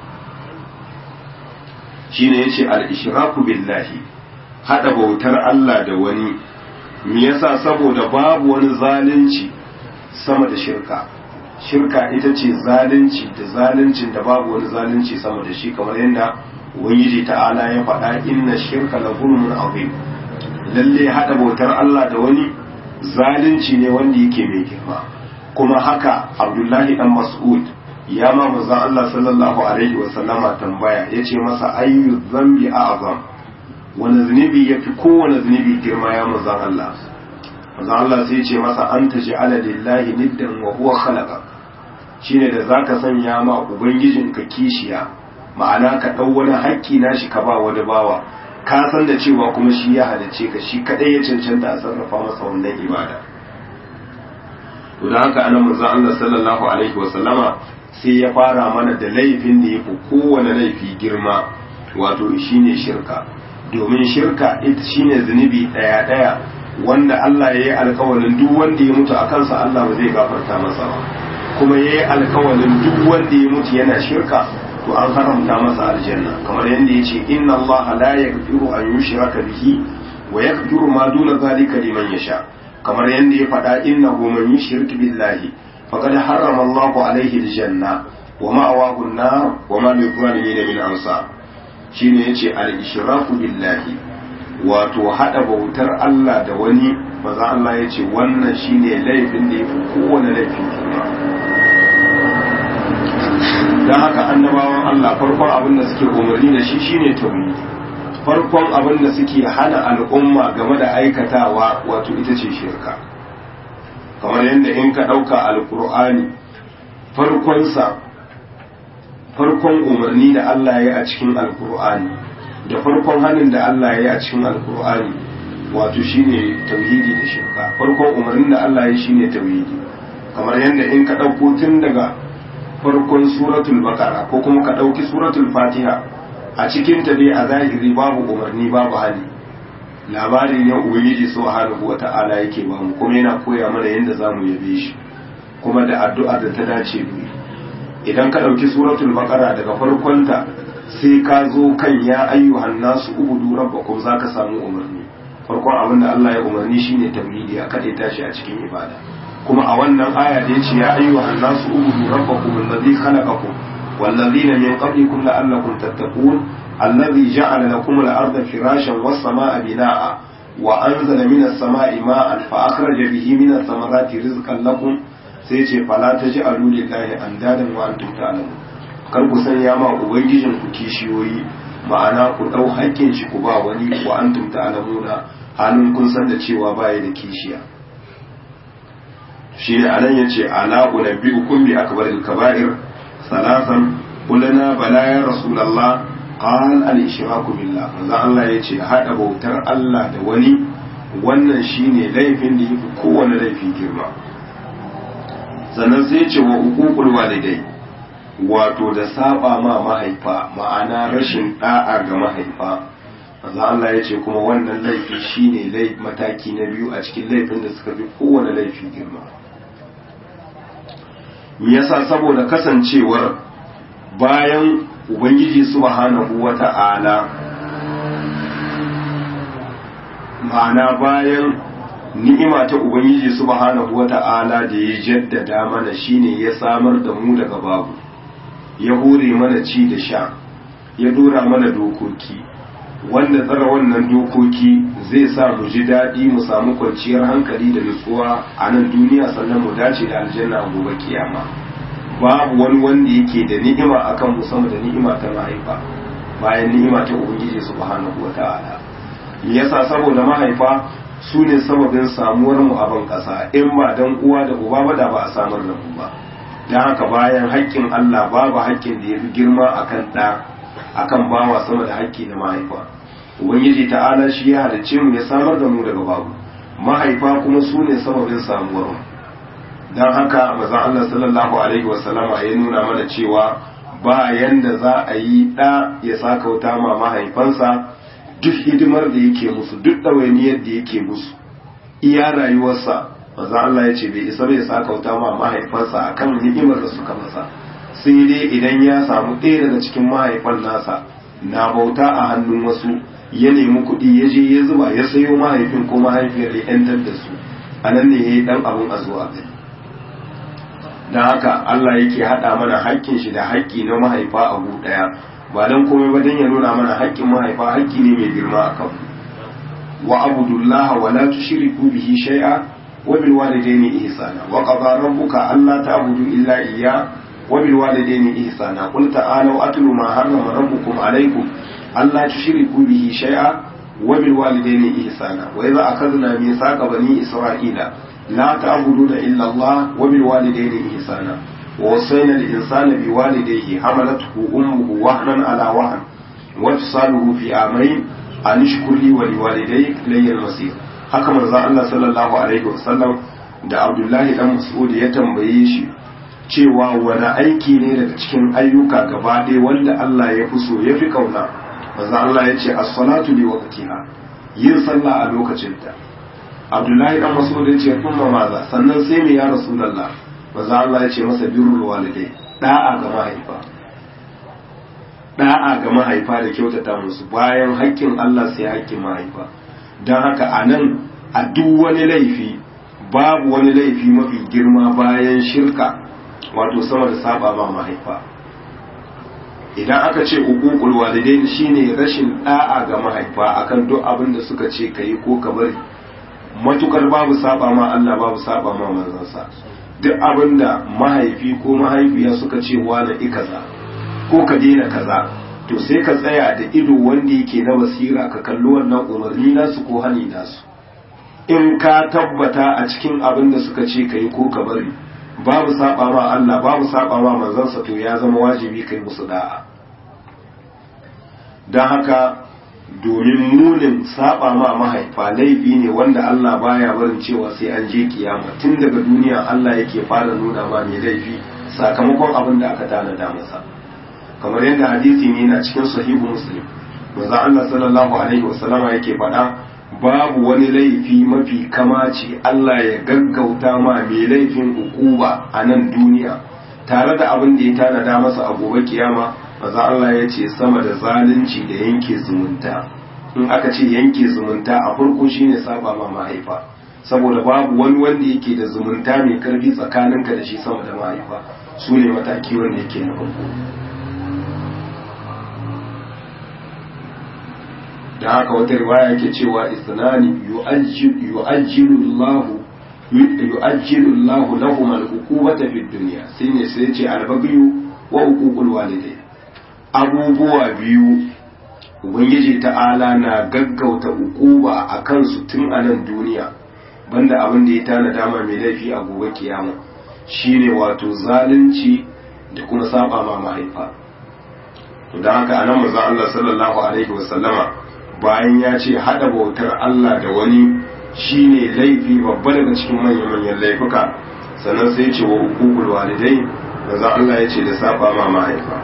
shine yace al-ishraku billahi hada bautar Allah da wani me yasa saboda babu wani zalunci sama da shirka shirka ita ce zalunci da zaluncin da babu wani zalunci sama da shi kamar yadda ubangiji ta'ala ya faɗa inna shirka la zulmun azim lalle hada bautar Allah da wani zalunci ne wanda yake mai girma kuma haka Abdullahi dan Mas'ud ya ma manzon Allah sallallahu alaihi wa sallama tambaya yace masa ayyu dhanbi a'zam wani zunubi yafi kowane zunubi girma ya manzon Allah manzon Allah sai ce masa anta ja'ala lillahi niddan wa huwa khalaqa shine da zaka sanya ma ubangijinka kishiya ma'ana ka dau wani haƙƙi nashi ka ba wani bawa ka san da cewa kuma shi ya halice ka shi kadai ya cancanta a sarrafa masa wannan ibada to da haka anan manzon Allah sallallahu alaihi wa sallama sai ya fara mana da laifin da yafi kowane laifi girma wato shine shirka domin shirka ita shine zunubi daya daya wanda Allah ya yi alkawalin duk wanda ya mutu a kansa Allah ba zai gafarta masa ba kuma ya yi alkawalin duk wanda ya mutu yana shirka to an haramta masa aljanna kamar yadda ya ce inna Allah la yaghfiru an yushraka bihi wa yaghfiru ma duna zalika liman yasha kamar yadda ya faɗa innahu man yushrik billahi faqad harrama Allahu alaihi aljanna wa ma'awahu an-nar wa ma lil-zalimin min ansar shine yace al-ishraku billahi wato hada bautar Allah da wani maza Allah yace wannan shine laifin da yafi kowane laifin girma dan haka annabawan Allah farkon abin da suke umarni da shi shine tauhidi farkon abin da suke hana al'umma game da aikatawa wato ita ce shirka kamar yadda in ka ɗauka alkur'ani farkonsa farkon umarni da Allah ya a cikin alkur'ani da farkon hannun da Allah ya a cikin alkur'ani wato shine tauhidi da shirka farkon umarnin da Allah ya shine tauhidi kamar yadda in ka ɗauko tun daga farkon suratul baqara ko kuma ka ɗauki suratul fatiha a cikin ta dai a zahiri babu umarni babu hali labari ne ubangiji subhanahu wata'ala yake ba mu kuma yana koya mana yadda zamu yabe shi kuma da addu'a da ta dace mu idan ka ɗauki suratul baqara daga farkonta sai ka zo kan ya ayyuhan nasu ubudu rabbakum zaka samu umarni farkon abin da Allah ya umarni shine tauhidi a kade tashi a cikin ibada kuma a wannan aya da yace ya ayyuhan nasu ubudu rabbakum alladhi khalaqakum والذين من قبلكم لعلكم تتقون الذي جعل لكم الأرض فراشا والسماء بناء وأنزل من السماء ماء فأخرج به من الثمرات رزقا لكم سيتي فلا تجعلوا لله أندادا وأنتم تعلمون kar ku sanya ma ubangijin ku kishiyoyi ma'ana ku ɗau hakkin shi ku ba wani wa antum ta'lamuna halin kun san da cewa baya da kishiya shi ne anan yace ala unabbiukum bi akbaril kaba'ir salasan qulna bala ya rasulullah qal al ishraku billah manzo Allah yace hada bautar Allah da wani wannan shine laifin da yafi kowane laifi girma sannan sai yace wa uququl walidai wato da saba ma mahaifa ma'ana rashin da'a ga mahaifa manzo Allah yace kuma wannan laifi shine laifi mataki na biyu a cikin laifin da suka fi kowane laifi girma me yasa saboda kasancewar bayan ubangiji subhanahu wata'ala ma'ana bayan ni'ima ta ubangiji subhanahu wata'ala da ya jaddada mana shine ya samar da mu daga babu ya hore mana ci da sha ya dora mana dokoki wanda tsara wannan dokoki zai sa mu ji daɗi mu samu kwanciyar hankali da nutsuwa a nan duniya sannan mu dace da aljanna a gobe kiyama babu wani wanda yake da ni'ima akan mu sama da ni'ima ta mahaifa bayan ni'ima ta ubangiji subhanahu wata'ala yasa saboda mahaifa su ne sababin samuwar mu a ban kasa in ba dan uwa da uba ba da ba a samar da mu ba dan haka bayan haƙƙin Allah babu haƙƙin da yafi girma akan ɗa akan bawa sama da haƙƙi na mahaifa ubangiji ta'ala shi ya halicce mu ya samar da mu daga babu mahaifa kuma su ne sababin samuwar mu don haka mazan Allah sallallahu alaihi wasallama ya nuna mana cewa ba yanda za a yi ɗa ya sakauta ma mahaifansa duk hidimar da yake musu duk ɗawainiyar da yake musu iya rayuwarsa mazan Allah ya ce bai isa bai sakauta ma mahaifansa akan ni'imar da suka masa sai dai idan ya samu ɗaya daga cikin mahaifan nasa na bauta a hannun wasu ya nemi kuɗi ya je ya zuba ya sayo mahaifin ko mahaifiyar ya 'yantar da su a nan ne ya yi ɗan abin a zuwa gani don haka Allah yake haɗa mana haƙƙin shi da haƙƙi na mahaifa a gu ɗaya ba don komai ba don ya nuna mana haƙƙin mahaifa haƙƙi ne mai girma a kan wa abudullah wa la tushriku bihi shay'a wa bil walidayni ihsana wa qada rabbuka alla ta'budu illa iyya wa bil walidayni ihsana qul ta'alu atlu ma harrama rabbukum alaykum alla tushriku bihi shay'a wa bil walidayni ihsana wa idza akhadna mithaqa bani isra'ila لا تعبدون إلا الله وبالوالدين إحسانا ووصينا الإنسان بوالديه حملته أمه وهنا على وهن وفصاله في عامين أن اشكر لي ولوالديك لي المصير haka manzo Allah sallallahu alaihi wasallam da Abdullahi dan Mas'ud ya tambaye shi cewa wani aiki ne daga cikin ayyuka gaba ɗaya wanda Allah ya fi so ya fi kauna manzo Allah ya ce as-salatu li waqtiha yin sallah a lokacin ta abdullahi dan mas'ud ya ce kuma maza sannan sai me ya rasulullah maza Allah ya ce masa birrul walidai da'a ga mahaifa da'a ga mahaifa da kyautata musu bayan haƙƙin Allah sai haƙƙin mahaifa don haka a nan a duk wani laifi babu wani laifi mafi girma bayan shirka wato sama da saba ma mahaifa idan aka ce uququl walidain shine rashin da'a ga mahaifa akan duk abin da suka ce kai ko ka bari matukar babu saba ma Allah babu saba ma manzansa duk abinda mahaifi ko mahaifiya suka ce wani ikaza ko ka daina kaza to sai ka tsaya da ido wanda yake na basira ka kalli wannan umarni nasu ko hani nasu in ka tabbata a cikin abin da suka ce kai ko ka bari babu saba ma Allah babu saba ma manzansa to ya zama wajibi kai musu da'a don haka domin munin saba ma mahaifa laifi ne wanda Allah baya barin cewa sai an je kiyama tun daga duniya Allah yake fara nuna ma mai laifi sakamakon abin da aka tanada masa kamar yadda hadisi ne na cikin sahihu muslim manzo Allah sallallahu alaihi wasallama yake faɗa babu wani laifi mafi kamaci Allah ya gaggauta ma mai laifin ukuba a nan duniya tare da abin da ya tanada masa a gobe kiyama maza Allah ya ce sama da zalunci da yanke zumunta in aka ce yanke zumunta a farko shine saba ma mahaifa saboda babu wani wanda yake da zumunta mai karfi tsakaninka da shi sama da mahaifa su ne mataki wanda yake na farko da haka wata riwaya yake cewa isnani yu'ajjilu Allah yu'ajjilu Allah lahum al-uqubata fid dunya sai ne sai ce al-baghyu wa uququl walidai abubuwa biyu ubangiji ta'ala na gaggauta ukuba a kansu tun a nan duniya banda abin da ya tana dama mai laifi a gobe kiyama shine wato zalunci da kuma saba ma mahaifa to don haka anan manzo Allah sallallahu alaihi wasallama bayan ya ce hada bautar Allah da wani shine laifi babba daga cikin manyan manyan laifuka sannan sai ya ce wa hukukul walidai manzo Allah ya ce da saba ma mahaifa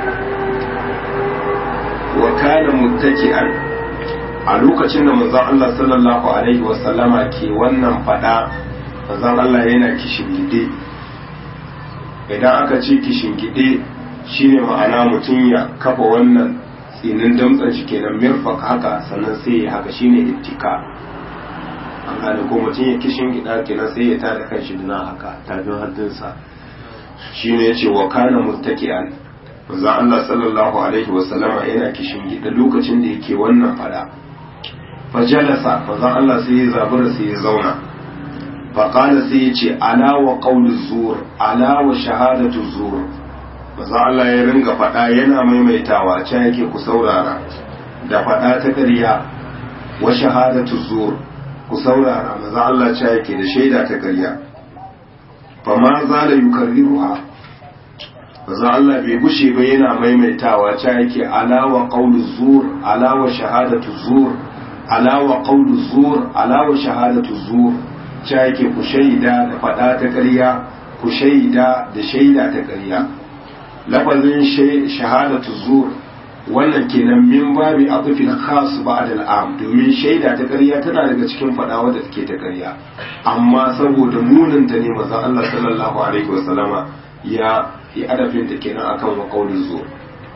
wa kana muttaki'an a lokacin da manzon Allah sallallahu alaihi wasallama ke wannan fada manzon Allah yana kishingide idan aka ce kishingide shine ma'ana mutum ya kafa wannan tsinin damtsan shi kenan mirfak haka sannan sai ya haka shine ittika an gane ko mutum ya kishingida kenan sai ya tada kanshi dina haka tafin hannunsa shine yace wa kana muttaki'an manzo Allah sallallahu alaihi wasallama yana kishin gida lokacin da yake wannan fada fajalasa manzo Allah sai ya zabura sai ya zauna faƙala sai ya ce ala wa ƙaunin zuwar ala wa shahadatu zuwar maza Allah ya ringa faɗa yana maimaitawa can yake ku saurara da faɗa ta ƙarya wa shahadatu zuwar ku saurara maza Allah can yake da shaida ta ƙarya fa ma za da yukarriruha maza Allah bai gushe ba yana maimaitawa can yake ala wa ƙaunin zuwar ala wa shahadatu zuwar ala wa ƙaunin zuwar ala wa shahadatu zuwar ca yake ku shaida da faɗa ta ƙarya ku shaida da shaida ta ƙarya lafazin shahadatu zur wannan kenan min babi atufin khas ba'd al'am domin shaida ta ƙarya tana daga cikin faɗa wadda take ta ƙarya amma saboda munin ta ne manzon Allah sallallahu alaihi wasallama ya yi adafin ta kenan akan wa qaulul zur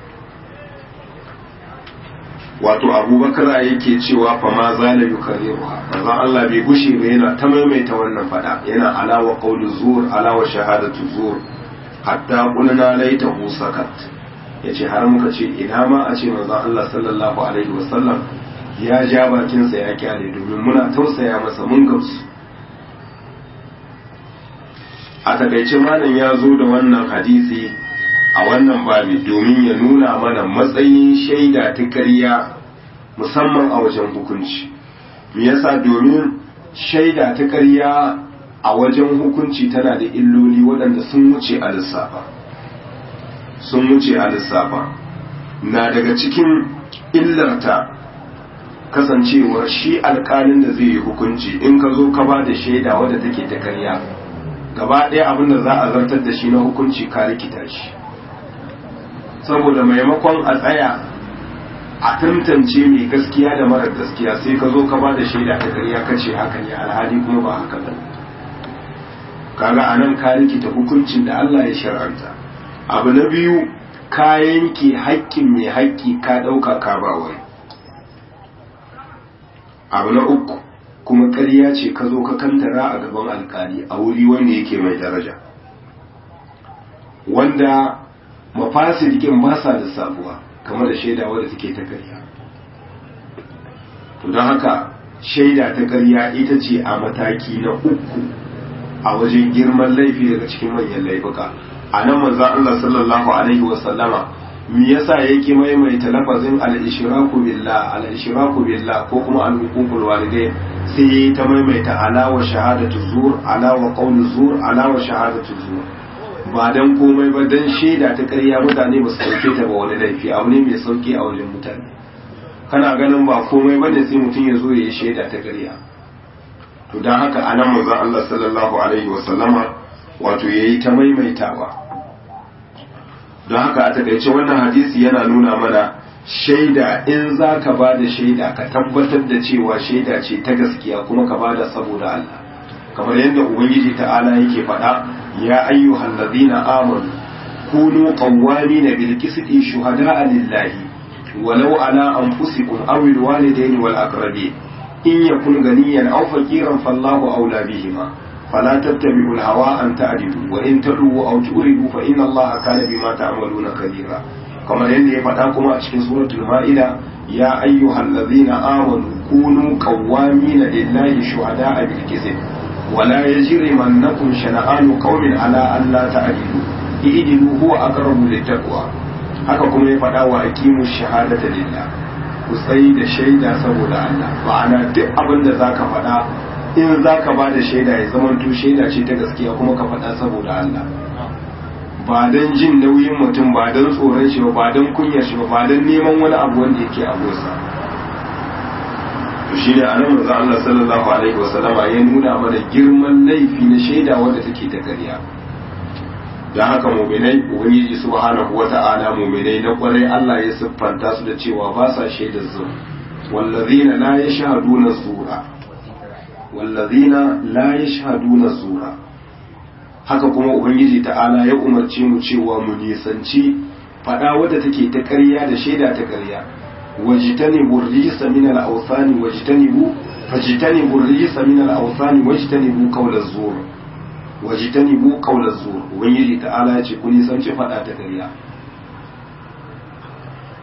wato abubakar yake cewa fa ma zala yukarriruha manzon Allah bai gushe ba yana ta maimaita wannan fada yana alawa qawlu zur alawa shahadatu zur hatta qulna laitahu sakat yace har muka ce ina ma a ce manzon Allah sallallahu alaihi wasallam ya ja bakin sa ya kyale domin muna tausaya masa mun gamsu a takaice malam ya zo da wannan hadisi a wannan babi domin ya nuna mana matsayin shaida ta ƙarya musamman a wajen hukunci me yasa domin shaida ta ƙarya a wajen hukunci tana da illoli waɗanda sun wuce a lissafa sun wuce a lissafa na daga cikin illarta kasancewar shi alƙalin da zai yi hukunci in ka zo ka ba da shaida wadda take ta ƙarya gaba ɗaya abin da za a zartar da shi na hukunci ka rikita shi saboda maimakon a tsaya a tantance mai gaskiya da marar gaskiya sai ka zo ka ba da shaida ta ƙarya ka ce haka ne alhali kuma ba haka ba kaga a nan ka rikita hukuncin da Allah ya shar'anta abu na biyu ka yanke haƙƙin mai haƙƙi ka ɗauka ka ba wani abu na uku kuma ƙarya ce ka zo ka kantara a gaban alkali a wuri wanda yake mai daraja wanda mafasidikin ba sa da sabuwa kamar da shaida wadda take ta ƙarya to don haka shaida ta ƙarya ita ce a mataki na uku a wajen girman laifi daga cikin manyan laifuka a nan manzo Allah sallallahu alaihi wa sallama me yasa yake maimaita lafazin al-ishraku billah al-ishraku billah ko kuma al-huququl walidain sai ta maimaita ala wa shahadatu zur ala wa qawlu zur ala wa shahadatu zur ba dan komai ba dan shaida ta ƙarya mutane ba su dauke ta ba wani laifi abu ne mai sauki a wajen mutane kana ganin ba komai ba ne sai mutum ya zo ya yi shaida ta ƙarya to don haka anan manzon Allah sallallahu alaihi wa sallama wato yayi ta maimaitawa don haka a takaice wannan hadisi yana nuna mana shaida in za ka ba da shaida ka tabbatar da cewa shaida ce ta gaskiya kuma ka ba da saboda Allah kamar yadda ubangiji ta'ala yake faɗa ya ayyuhal ladina amanu kunu qawwamina bil qisti shuhada'a lillahi walau ala anfusikum aw al walidayn wal aqrabin in yakun ganiyan aw faqiran fallahu awla bihima فلا تتبعوا الهوى أن تعدلوا وإن تلووا أو تؤردوا فإن الله كان بما تعملون خبيرا كما يلي فتاكم أشكي سورة المائدة يا أيها الذين آمنوا كونوا قوامين لله شهداء بالكذب ولا يجرمنكم شنآن قوم على أن لا تعدلوا اعدلوا هو أقرب للتقوى haka kuma ya faɗa wa aqimu shahadata lillah ku tsayi da shaida saboda Allah ma'ana duk abin da zaka faɗa in za ka ba da shaida ya zama to shaida ce ta gaskiya kuma ka faɗa saboda Allah ba don jin nauyin mutum ba don tsoron shi ba don kunyar shi ba don neman wani abu wanda yake a gosa to shi ne anan manzo Allah sallallahu alaihi wasallama ya nuna mana girman laifi na shaida wanda take ta ƙarya dan haka mu'minai ubangiji subhanahu wata'ala mu'minai na kwarai Allah ya siffanta su da cewa ba sa shaidar zuwa wallazina la yashhaduna zura wallazina la yashhaduna zura haka kuma ubangiji ta'ala ya umarce mu cewa mu nisanci fada wadda take ta ƙarya da shaida ta ƙarya wajtanibu rijsa min al-awthani wajtanibu fajtanibu rijsa min al-awthani wajtanibu qawla zur wajtanibu qawla zur ubangiji ta'ala ya ce ku nisanci fada ta ƙarya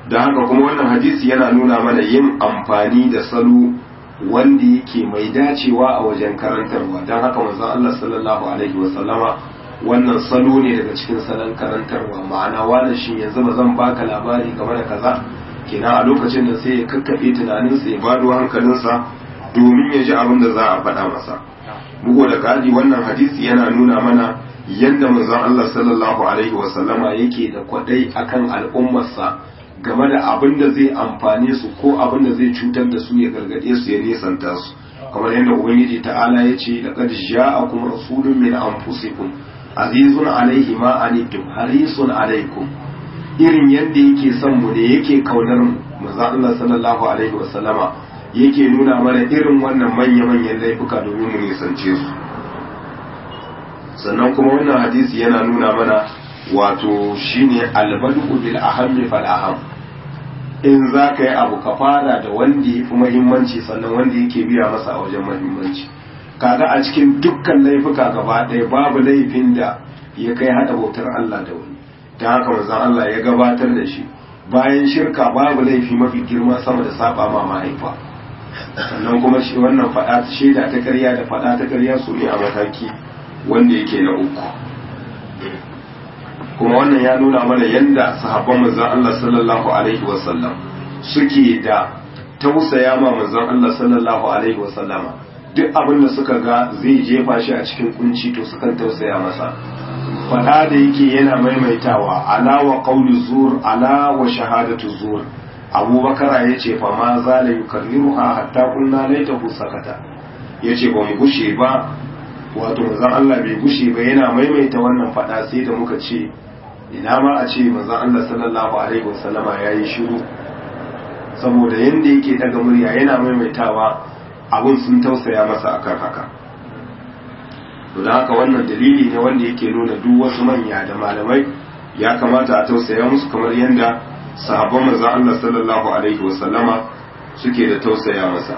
don haka kuma wannan hadisi yana nuna mana yin amfani da salo wanda yake mai dacewa a wajen karantarwa don haka manzon Allah sallallahu alaihi wasallama wannan salo ne daga cikin salon karantarwa ma'ana wani shi yanzu ba zan baka labari game da kaza kina a lokacin da sai ya kakkafe tunaninsa ya bado hankalinsa domin ya ji abin da za a faɗa masa bugu da ƙari wannan hadisi yana nuna mana yadda manzon Allah sallallahu alaihi wasallama yake da kwadai akan al'ummarsa game da abin da zai amfane su ko abin da zai cutar da su ya gargade su ya nisanta su kamar yadda ubangiji ta'ala ya ce laqad ja'akum rasulun min anfusikum azizun alaihi ma anittum harisun alaikum irin yadda yake son mu ne yake kaunar mu manzon Allah sallallahu alaihi wasallama yake nuna mana irin wannan manya-manyan laifuka domin mu nisance su sannan kuma wannan hadisi yana nuna mana wato shine albadu bil ahammi fal aham in za ka yi abu ka fara da wanda ya fi muhimmanci sannan wanda yake biya masa a wajen muhimmanci kaga a cikin dukkan laifuka gaba ɗaya babu laifin da ya kai hada bautar Allah da wani ta haka manzon Allah ya gabatar da shi bayan shirka babu laifi mafi girma sama da saba ma mahaifa sannan kuma shi wannan faɗa ta shaida ta ƙarya da faɗa ta ƙarya su ne a mataki wanda yake na uku kuma wannan ya nuna mana yadda sahabban manzon Allah sallallahu alaihi wasallam suke da tausaya ma manzon Allah sallallahu alaihi wasallama duk abin da suka ga zai jefa shi a cikin kunci to sukan tausaya masa faɗa da yake yana maimaitawa ala wa qawli zur ala wa shahadatu zur abubakar ya ce fa ma za la yukarriruha hatta kunna laitahu sakata yace ba mu gushe ba wato manzon Allah bai gushe ba yana maimaita wannan fada sai da muka ce ina ma a ce manzon Allah sallallahu alaihi wasallama yayi shiru saboda yanda yake daga murya yana maimaitawa abun sun tausaya masa akan haka to da haka wannan dalili ne wanda yake nuna duk wasu manya da malamai ya kamata a tausaya musu kamar yanda sahabban manzon Allah sallallahu alaihi wasallama suke da tausaya masa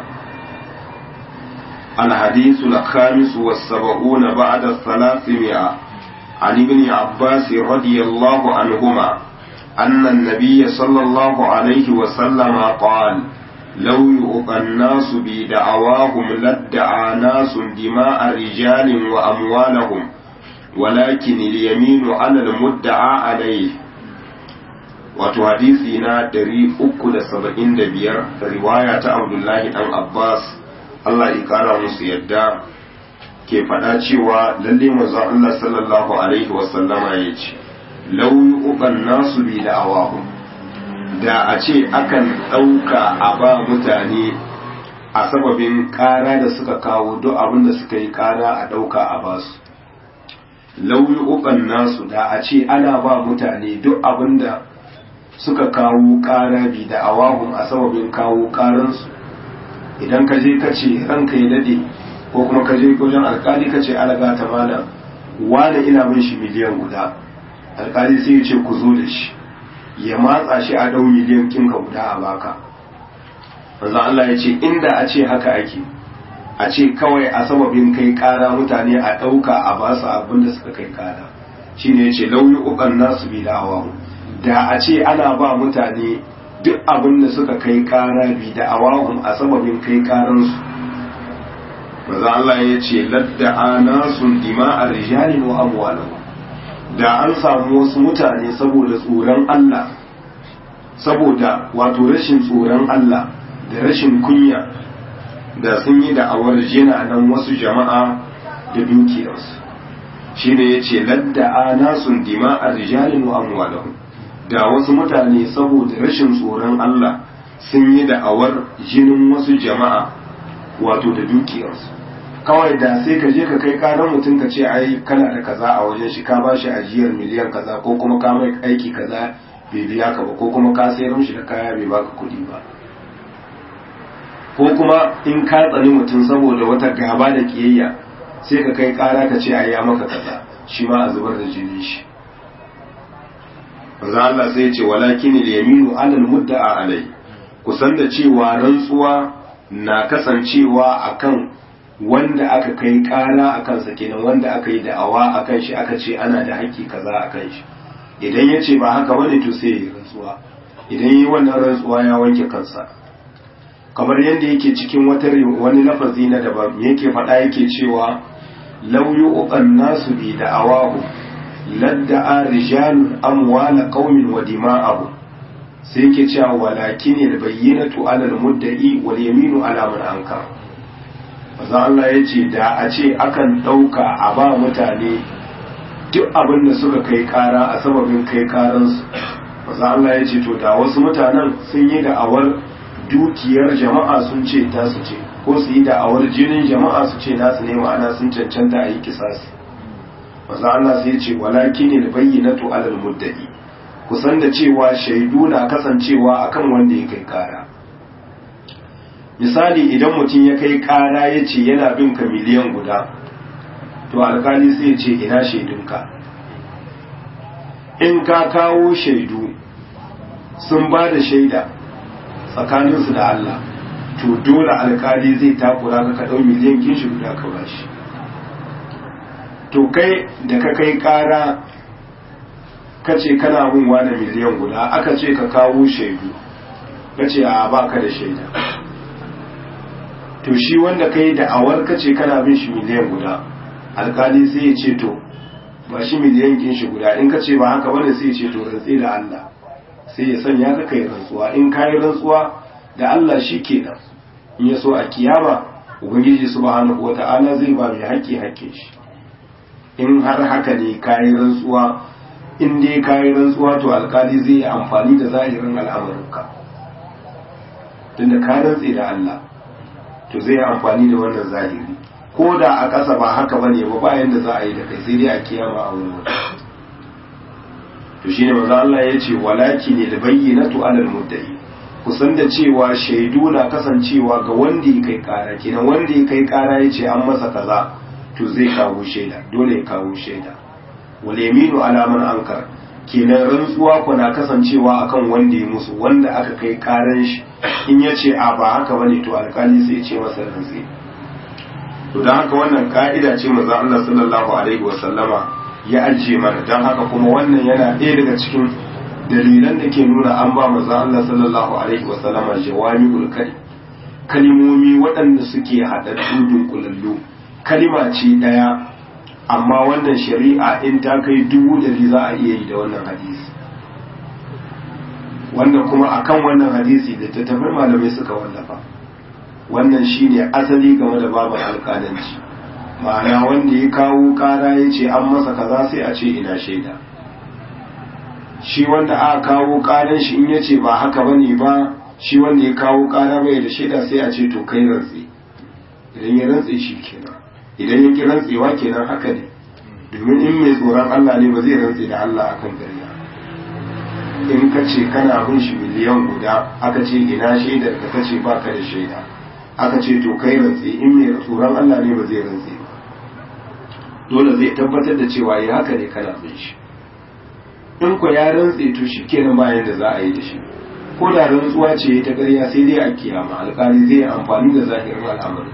الحديث الخامس والسبعون بعد الثلاثمائة عن ابن عباس رضي الله عنهما أن النبي صلى الله عليه وسلم قال لو يؤقى الناس بدعواهم لادعى ناس دماء رجال وأموالهم ولكن اليمين على المدعى عليه wato hadisi na 375 riwaya ta Abdullahi dan Abbas Allah ya kara musu yadda ke faɗa cewa lalle manzon Allah sallallahu alaihi wa sallama ya ce law yuqan nasu bi da'awahum da a ce akan ɗauka a ba mutane a sababin ƙara da suka kawo duk abin da suka yi ƙara a ɗauka a basu law yuqan nasu da a ce ana ba mutane duk abin da suka kawo ƙara bi da awahun a sababin kawo ƙaransu idan ka je ka ce ranka ya dade ko kuma ka je wajen alkali ka ce alaga ta mana wane ina min shi miliyan guda alkali sai ya ce ku zo da shi ya matsa shi a dau miliyan kinka guda a baka manzo Allah ya ce inda a ce haka ake a ce kawai a sababin kai ƙara mutane a ɗauka a basu abin da suka kai ƙara shine ya ce lauyi uban nasu bi da awahu da a ce ana ba mutane duk abin da suka kai kara bi da awahun a sababin kai karansu maza Allah ya ce ladda ana sun dima a rijalin wa amwalahu da an samu wasu mutane saboda tsoron Allah saboda wato rashin tsoron Allah da rashin kunya da sun yi da'awar jina nan wasu jama'a da dukiyarsu shi ne ya ce ladda ana sun dima a rijalin wa amwalahu da wasu mutane saboda rashin tsoron Allah sun yi da'awar jinin wasu jama'a wato da dukiyarsu kawai da sai ka je ka kai karan mutum ka ce ai kana da kaza a wajen shi ka ba shi ajiyar miliyan kaza ko kuma ka mai aiki kaza bai biya ka ba ko kuma ka sayar mishi da kaya bai baka kuɗi ba ko kuma in ka tsani mutum saboda wata gaba da kiyayya sai ka kai kara ka ce ai ya maka kaza shi ma a zubar da jini shi manzo Allah sai ya ce walakin al-yaminu 'ala al-mudda'a alai kusan da cewa rantsuwa na kasancewa akan wanda aka kai kara akan sa kenan wanda aka yi da'awa akan shi aka ce ana da haƙƙi kaza akan shi idan ya ce ba haka bane to sai ya rantsuwa idan yi wannan rantsuwa ya wanke kansa kamar yadda yake cikin wata wani lafazi na daban yake faɗa yake cewa law yu'qan nasu bi da'awahu ladda'a rijalun amwala qaumin wa dima'ahum sai yake cewa walakin albayyinatu 'ala al-mudda'i wal yaminu 'ala man ankar manzo Allah yace da a ce akan dauka a ba mutane duk abin da suka kai kara a sababin kai karansu manzo Allah yace to da wasu mutanen sun yi da'awar dukiyar jama'a sun ce ta su ce ko su yi da'awar jinin jama'a su ce nasu ne ma'ana sun cancanta a yi kisasi manzo Allah sai yace walakin albayyinatu 'ala al-mudda'i kusan da cewa shaidu na kasancewa akan wanda ya kai kara misali idan mutum ya kai kara ya ce yana bin ka miliyan guda to alkali sai ce ina shaidunka in ka kawo shaidu sun ba da shaida tsakaninsu da Allah to dole alkali zai takura ka ɗau miliyan kin shi guda ka bashi to kai da ka kai kara ka ce kana bin wani miliyan guda aka ce ka kawo shaidu ka ce a ba ka da shaida to shi wanda ka yi da'awar ka ce kana bin shi miliyan guda alkali sai ya ce to ba shi miliyan kin shi guda in ka ce ba haka bane sai ya ce to rantsi da Allah sai ya sanya ka kai rantsuwa in ka yi rantsuwa da Allah shi kenan in ya so a kiyama ubangiji subhanahu wata'ala zai ba mai haƙƙi haƙƙin shi in har haka ne ka yi rantsuwa in dai ka yi rantsuwa to alkali zai yi amfani da zahirin al'amuranka tunda ka rantse da Allah to zai yi amfani da wannan zahiri ko da a ƙasa ba haka ba ne ba bayan da za a yi da kai sai dai a kiyama a wani wani to shine manzo Allah ya ce walaki ne da bayyinatu alal muddai kusan da cewa shaidu na kasancewa ga wanda ya kai kara kenan wanda ya kai kara ya ce an masa kaza to zai kawo shaida dole ya kawo shaida wal yaminu ala man ankar kenan rantsuwa ku na kasancewa akan wanda ya musu wanda aka kai karan shi in ya ce a ba haka bane to alkali sai ya ce masa rantsi to dan haka wannan ka'ida ce manzo Allah sallallahu alaihi wa sallama ya ajiye mana dan haka kuma wannan yana ɗaya daga cikin dalilan da ke nuna an ba manzo Allah sallallahu alaihi wa sallama jawami'ul kalim kalimomi waɗanda suke haɗaɗɗu dunkulallu kalima ce ɗaya amma wannan shari'a in ta kai dubu dari za a iya yi da wannan hadisi wanda kuma akan wannan hadisi da ta tafi malamai suka wallafa wannan shine asali game da babu alƙalanci ma'ana wanda ya kawo ƙara ya ce an masa kaza sai a ce ina shaida shi wanda aka kawo ƙaran shi in ya ce ba haka bane ba shi wanda ya kawo ƙara bai da shaida sai a ce to kai rantsi idan ya rantsi shi kenan idan ya ki rantsewa kenan haka ne domin in mai tsoron Allah ne ba zai rantse da Allah akan ƙarya in ka ce kana bin shi miliyan guda aka ce ina shaidar ka kace ba ka da shaida aka ce to kai rantse in mai tsoron Allah ne ba zai rantse ba dole zai tabbatar da cewa ya haka ne kana bin shi in ko ya rantse to shi kenan bayan da za a yi da shi ko da rantsuwa ce ta ƙarya sai dai a kiyama alƙali zai amfani da zahirin al'amarin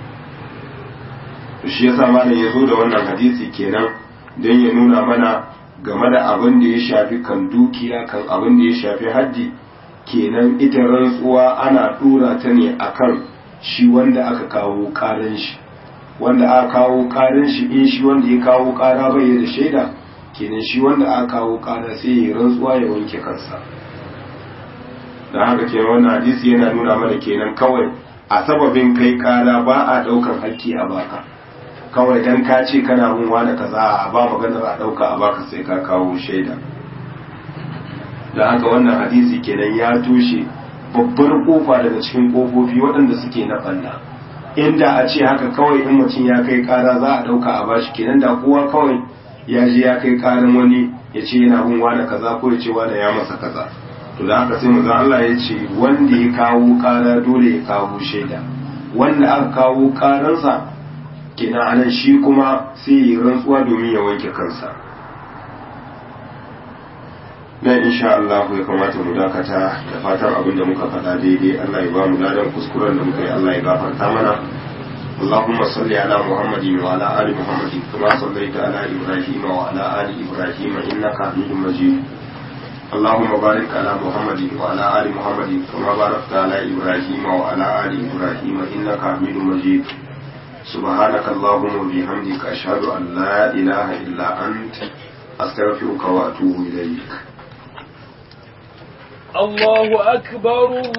shi yasa malam ya zo da wannan hadisi kenan don ya nuna mana game da abin da ya shafi kan dukiya kan abin da ya shafi haddi kenan ita rantsuwa ana dora ta ne akan shi wanda aka kawo karan shi wanda aka kawo karan shi in shi wanda ya kawo kara bai da shaida kenan shi wanda aka kawo kara sai ya rantsuwa ya wanke kansa don haka kenan wannan hadisi yana nuna mana kenan kawai a sababin kai kara ba a daukan hakki a baka kawai dan ka ce kana mun wani kaza ba maganar a dauka a baka sai ka kawo shaida da haka wannan hadisi kenan ya toshe babbar kofa daga cikin kofofi waɗanda suke na ɓanna inda a ce haka kawai in mutum ya kai kara za a dauka a bashi kenan da kowa kawai ya je ya kai karin wani ya ce yana bin wani kaza ko ya ce wani ya masa kaza to da haka sai manzon Allah ya ce wanda ya kawo kara dole ya kawo shaida wanda aka kawo karansa kenan anan shi kuma sai yi rantsuwa domin ya wanke kansa nan insha Allah ya kamata mu dakata da fatan abin da muka faɗa daidai Allah ya ba mu ladan kuskuren da muka yi Allah ya gafarta mana اللهم صل على محمد وعلى آل محمد كما صليت على إبراهيم وعلى آل إبراهيم إنك حميد مجيد اللهم بارك على محمد وعلى آل محمد كما باركت على إبراهيم وعلى آل إبراهيم إنك حميد مجيد سبحانك اللهم وبحمدك أشهد أن لا إله إلا أنت أستغفرك وأتوب إليك الله أكبر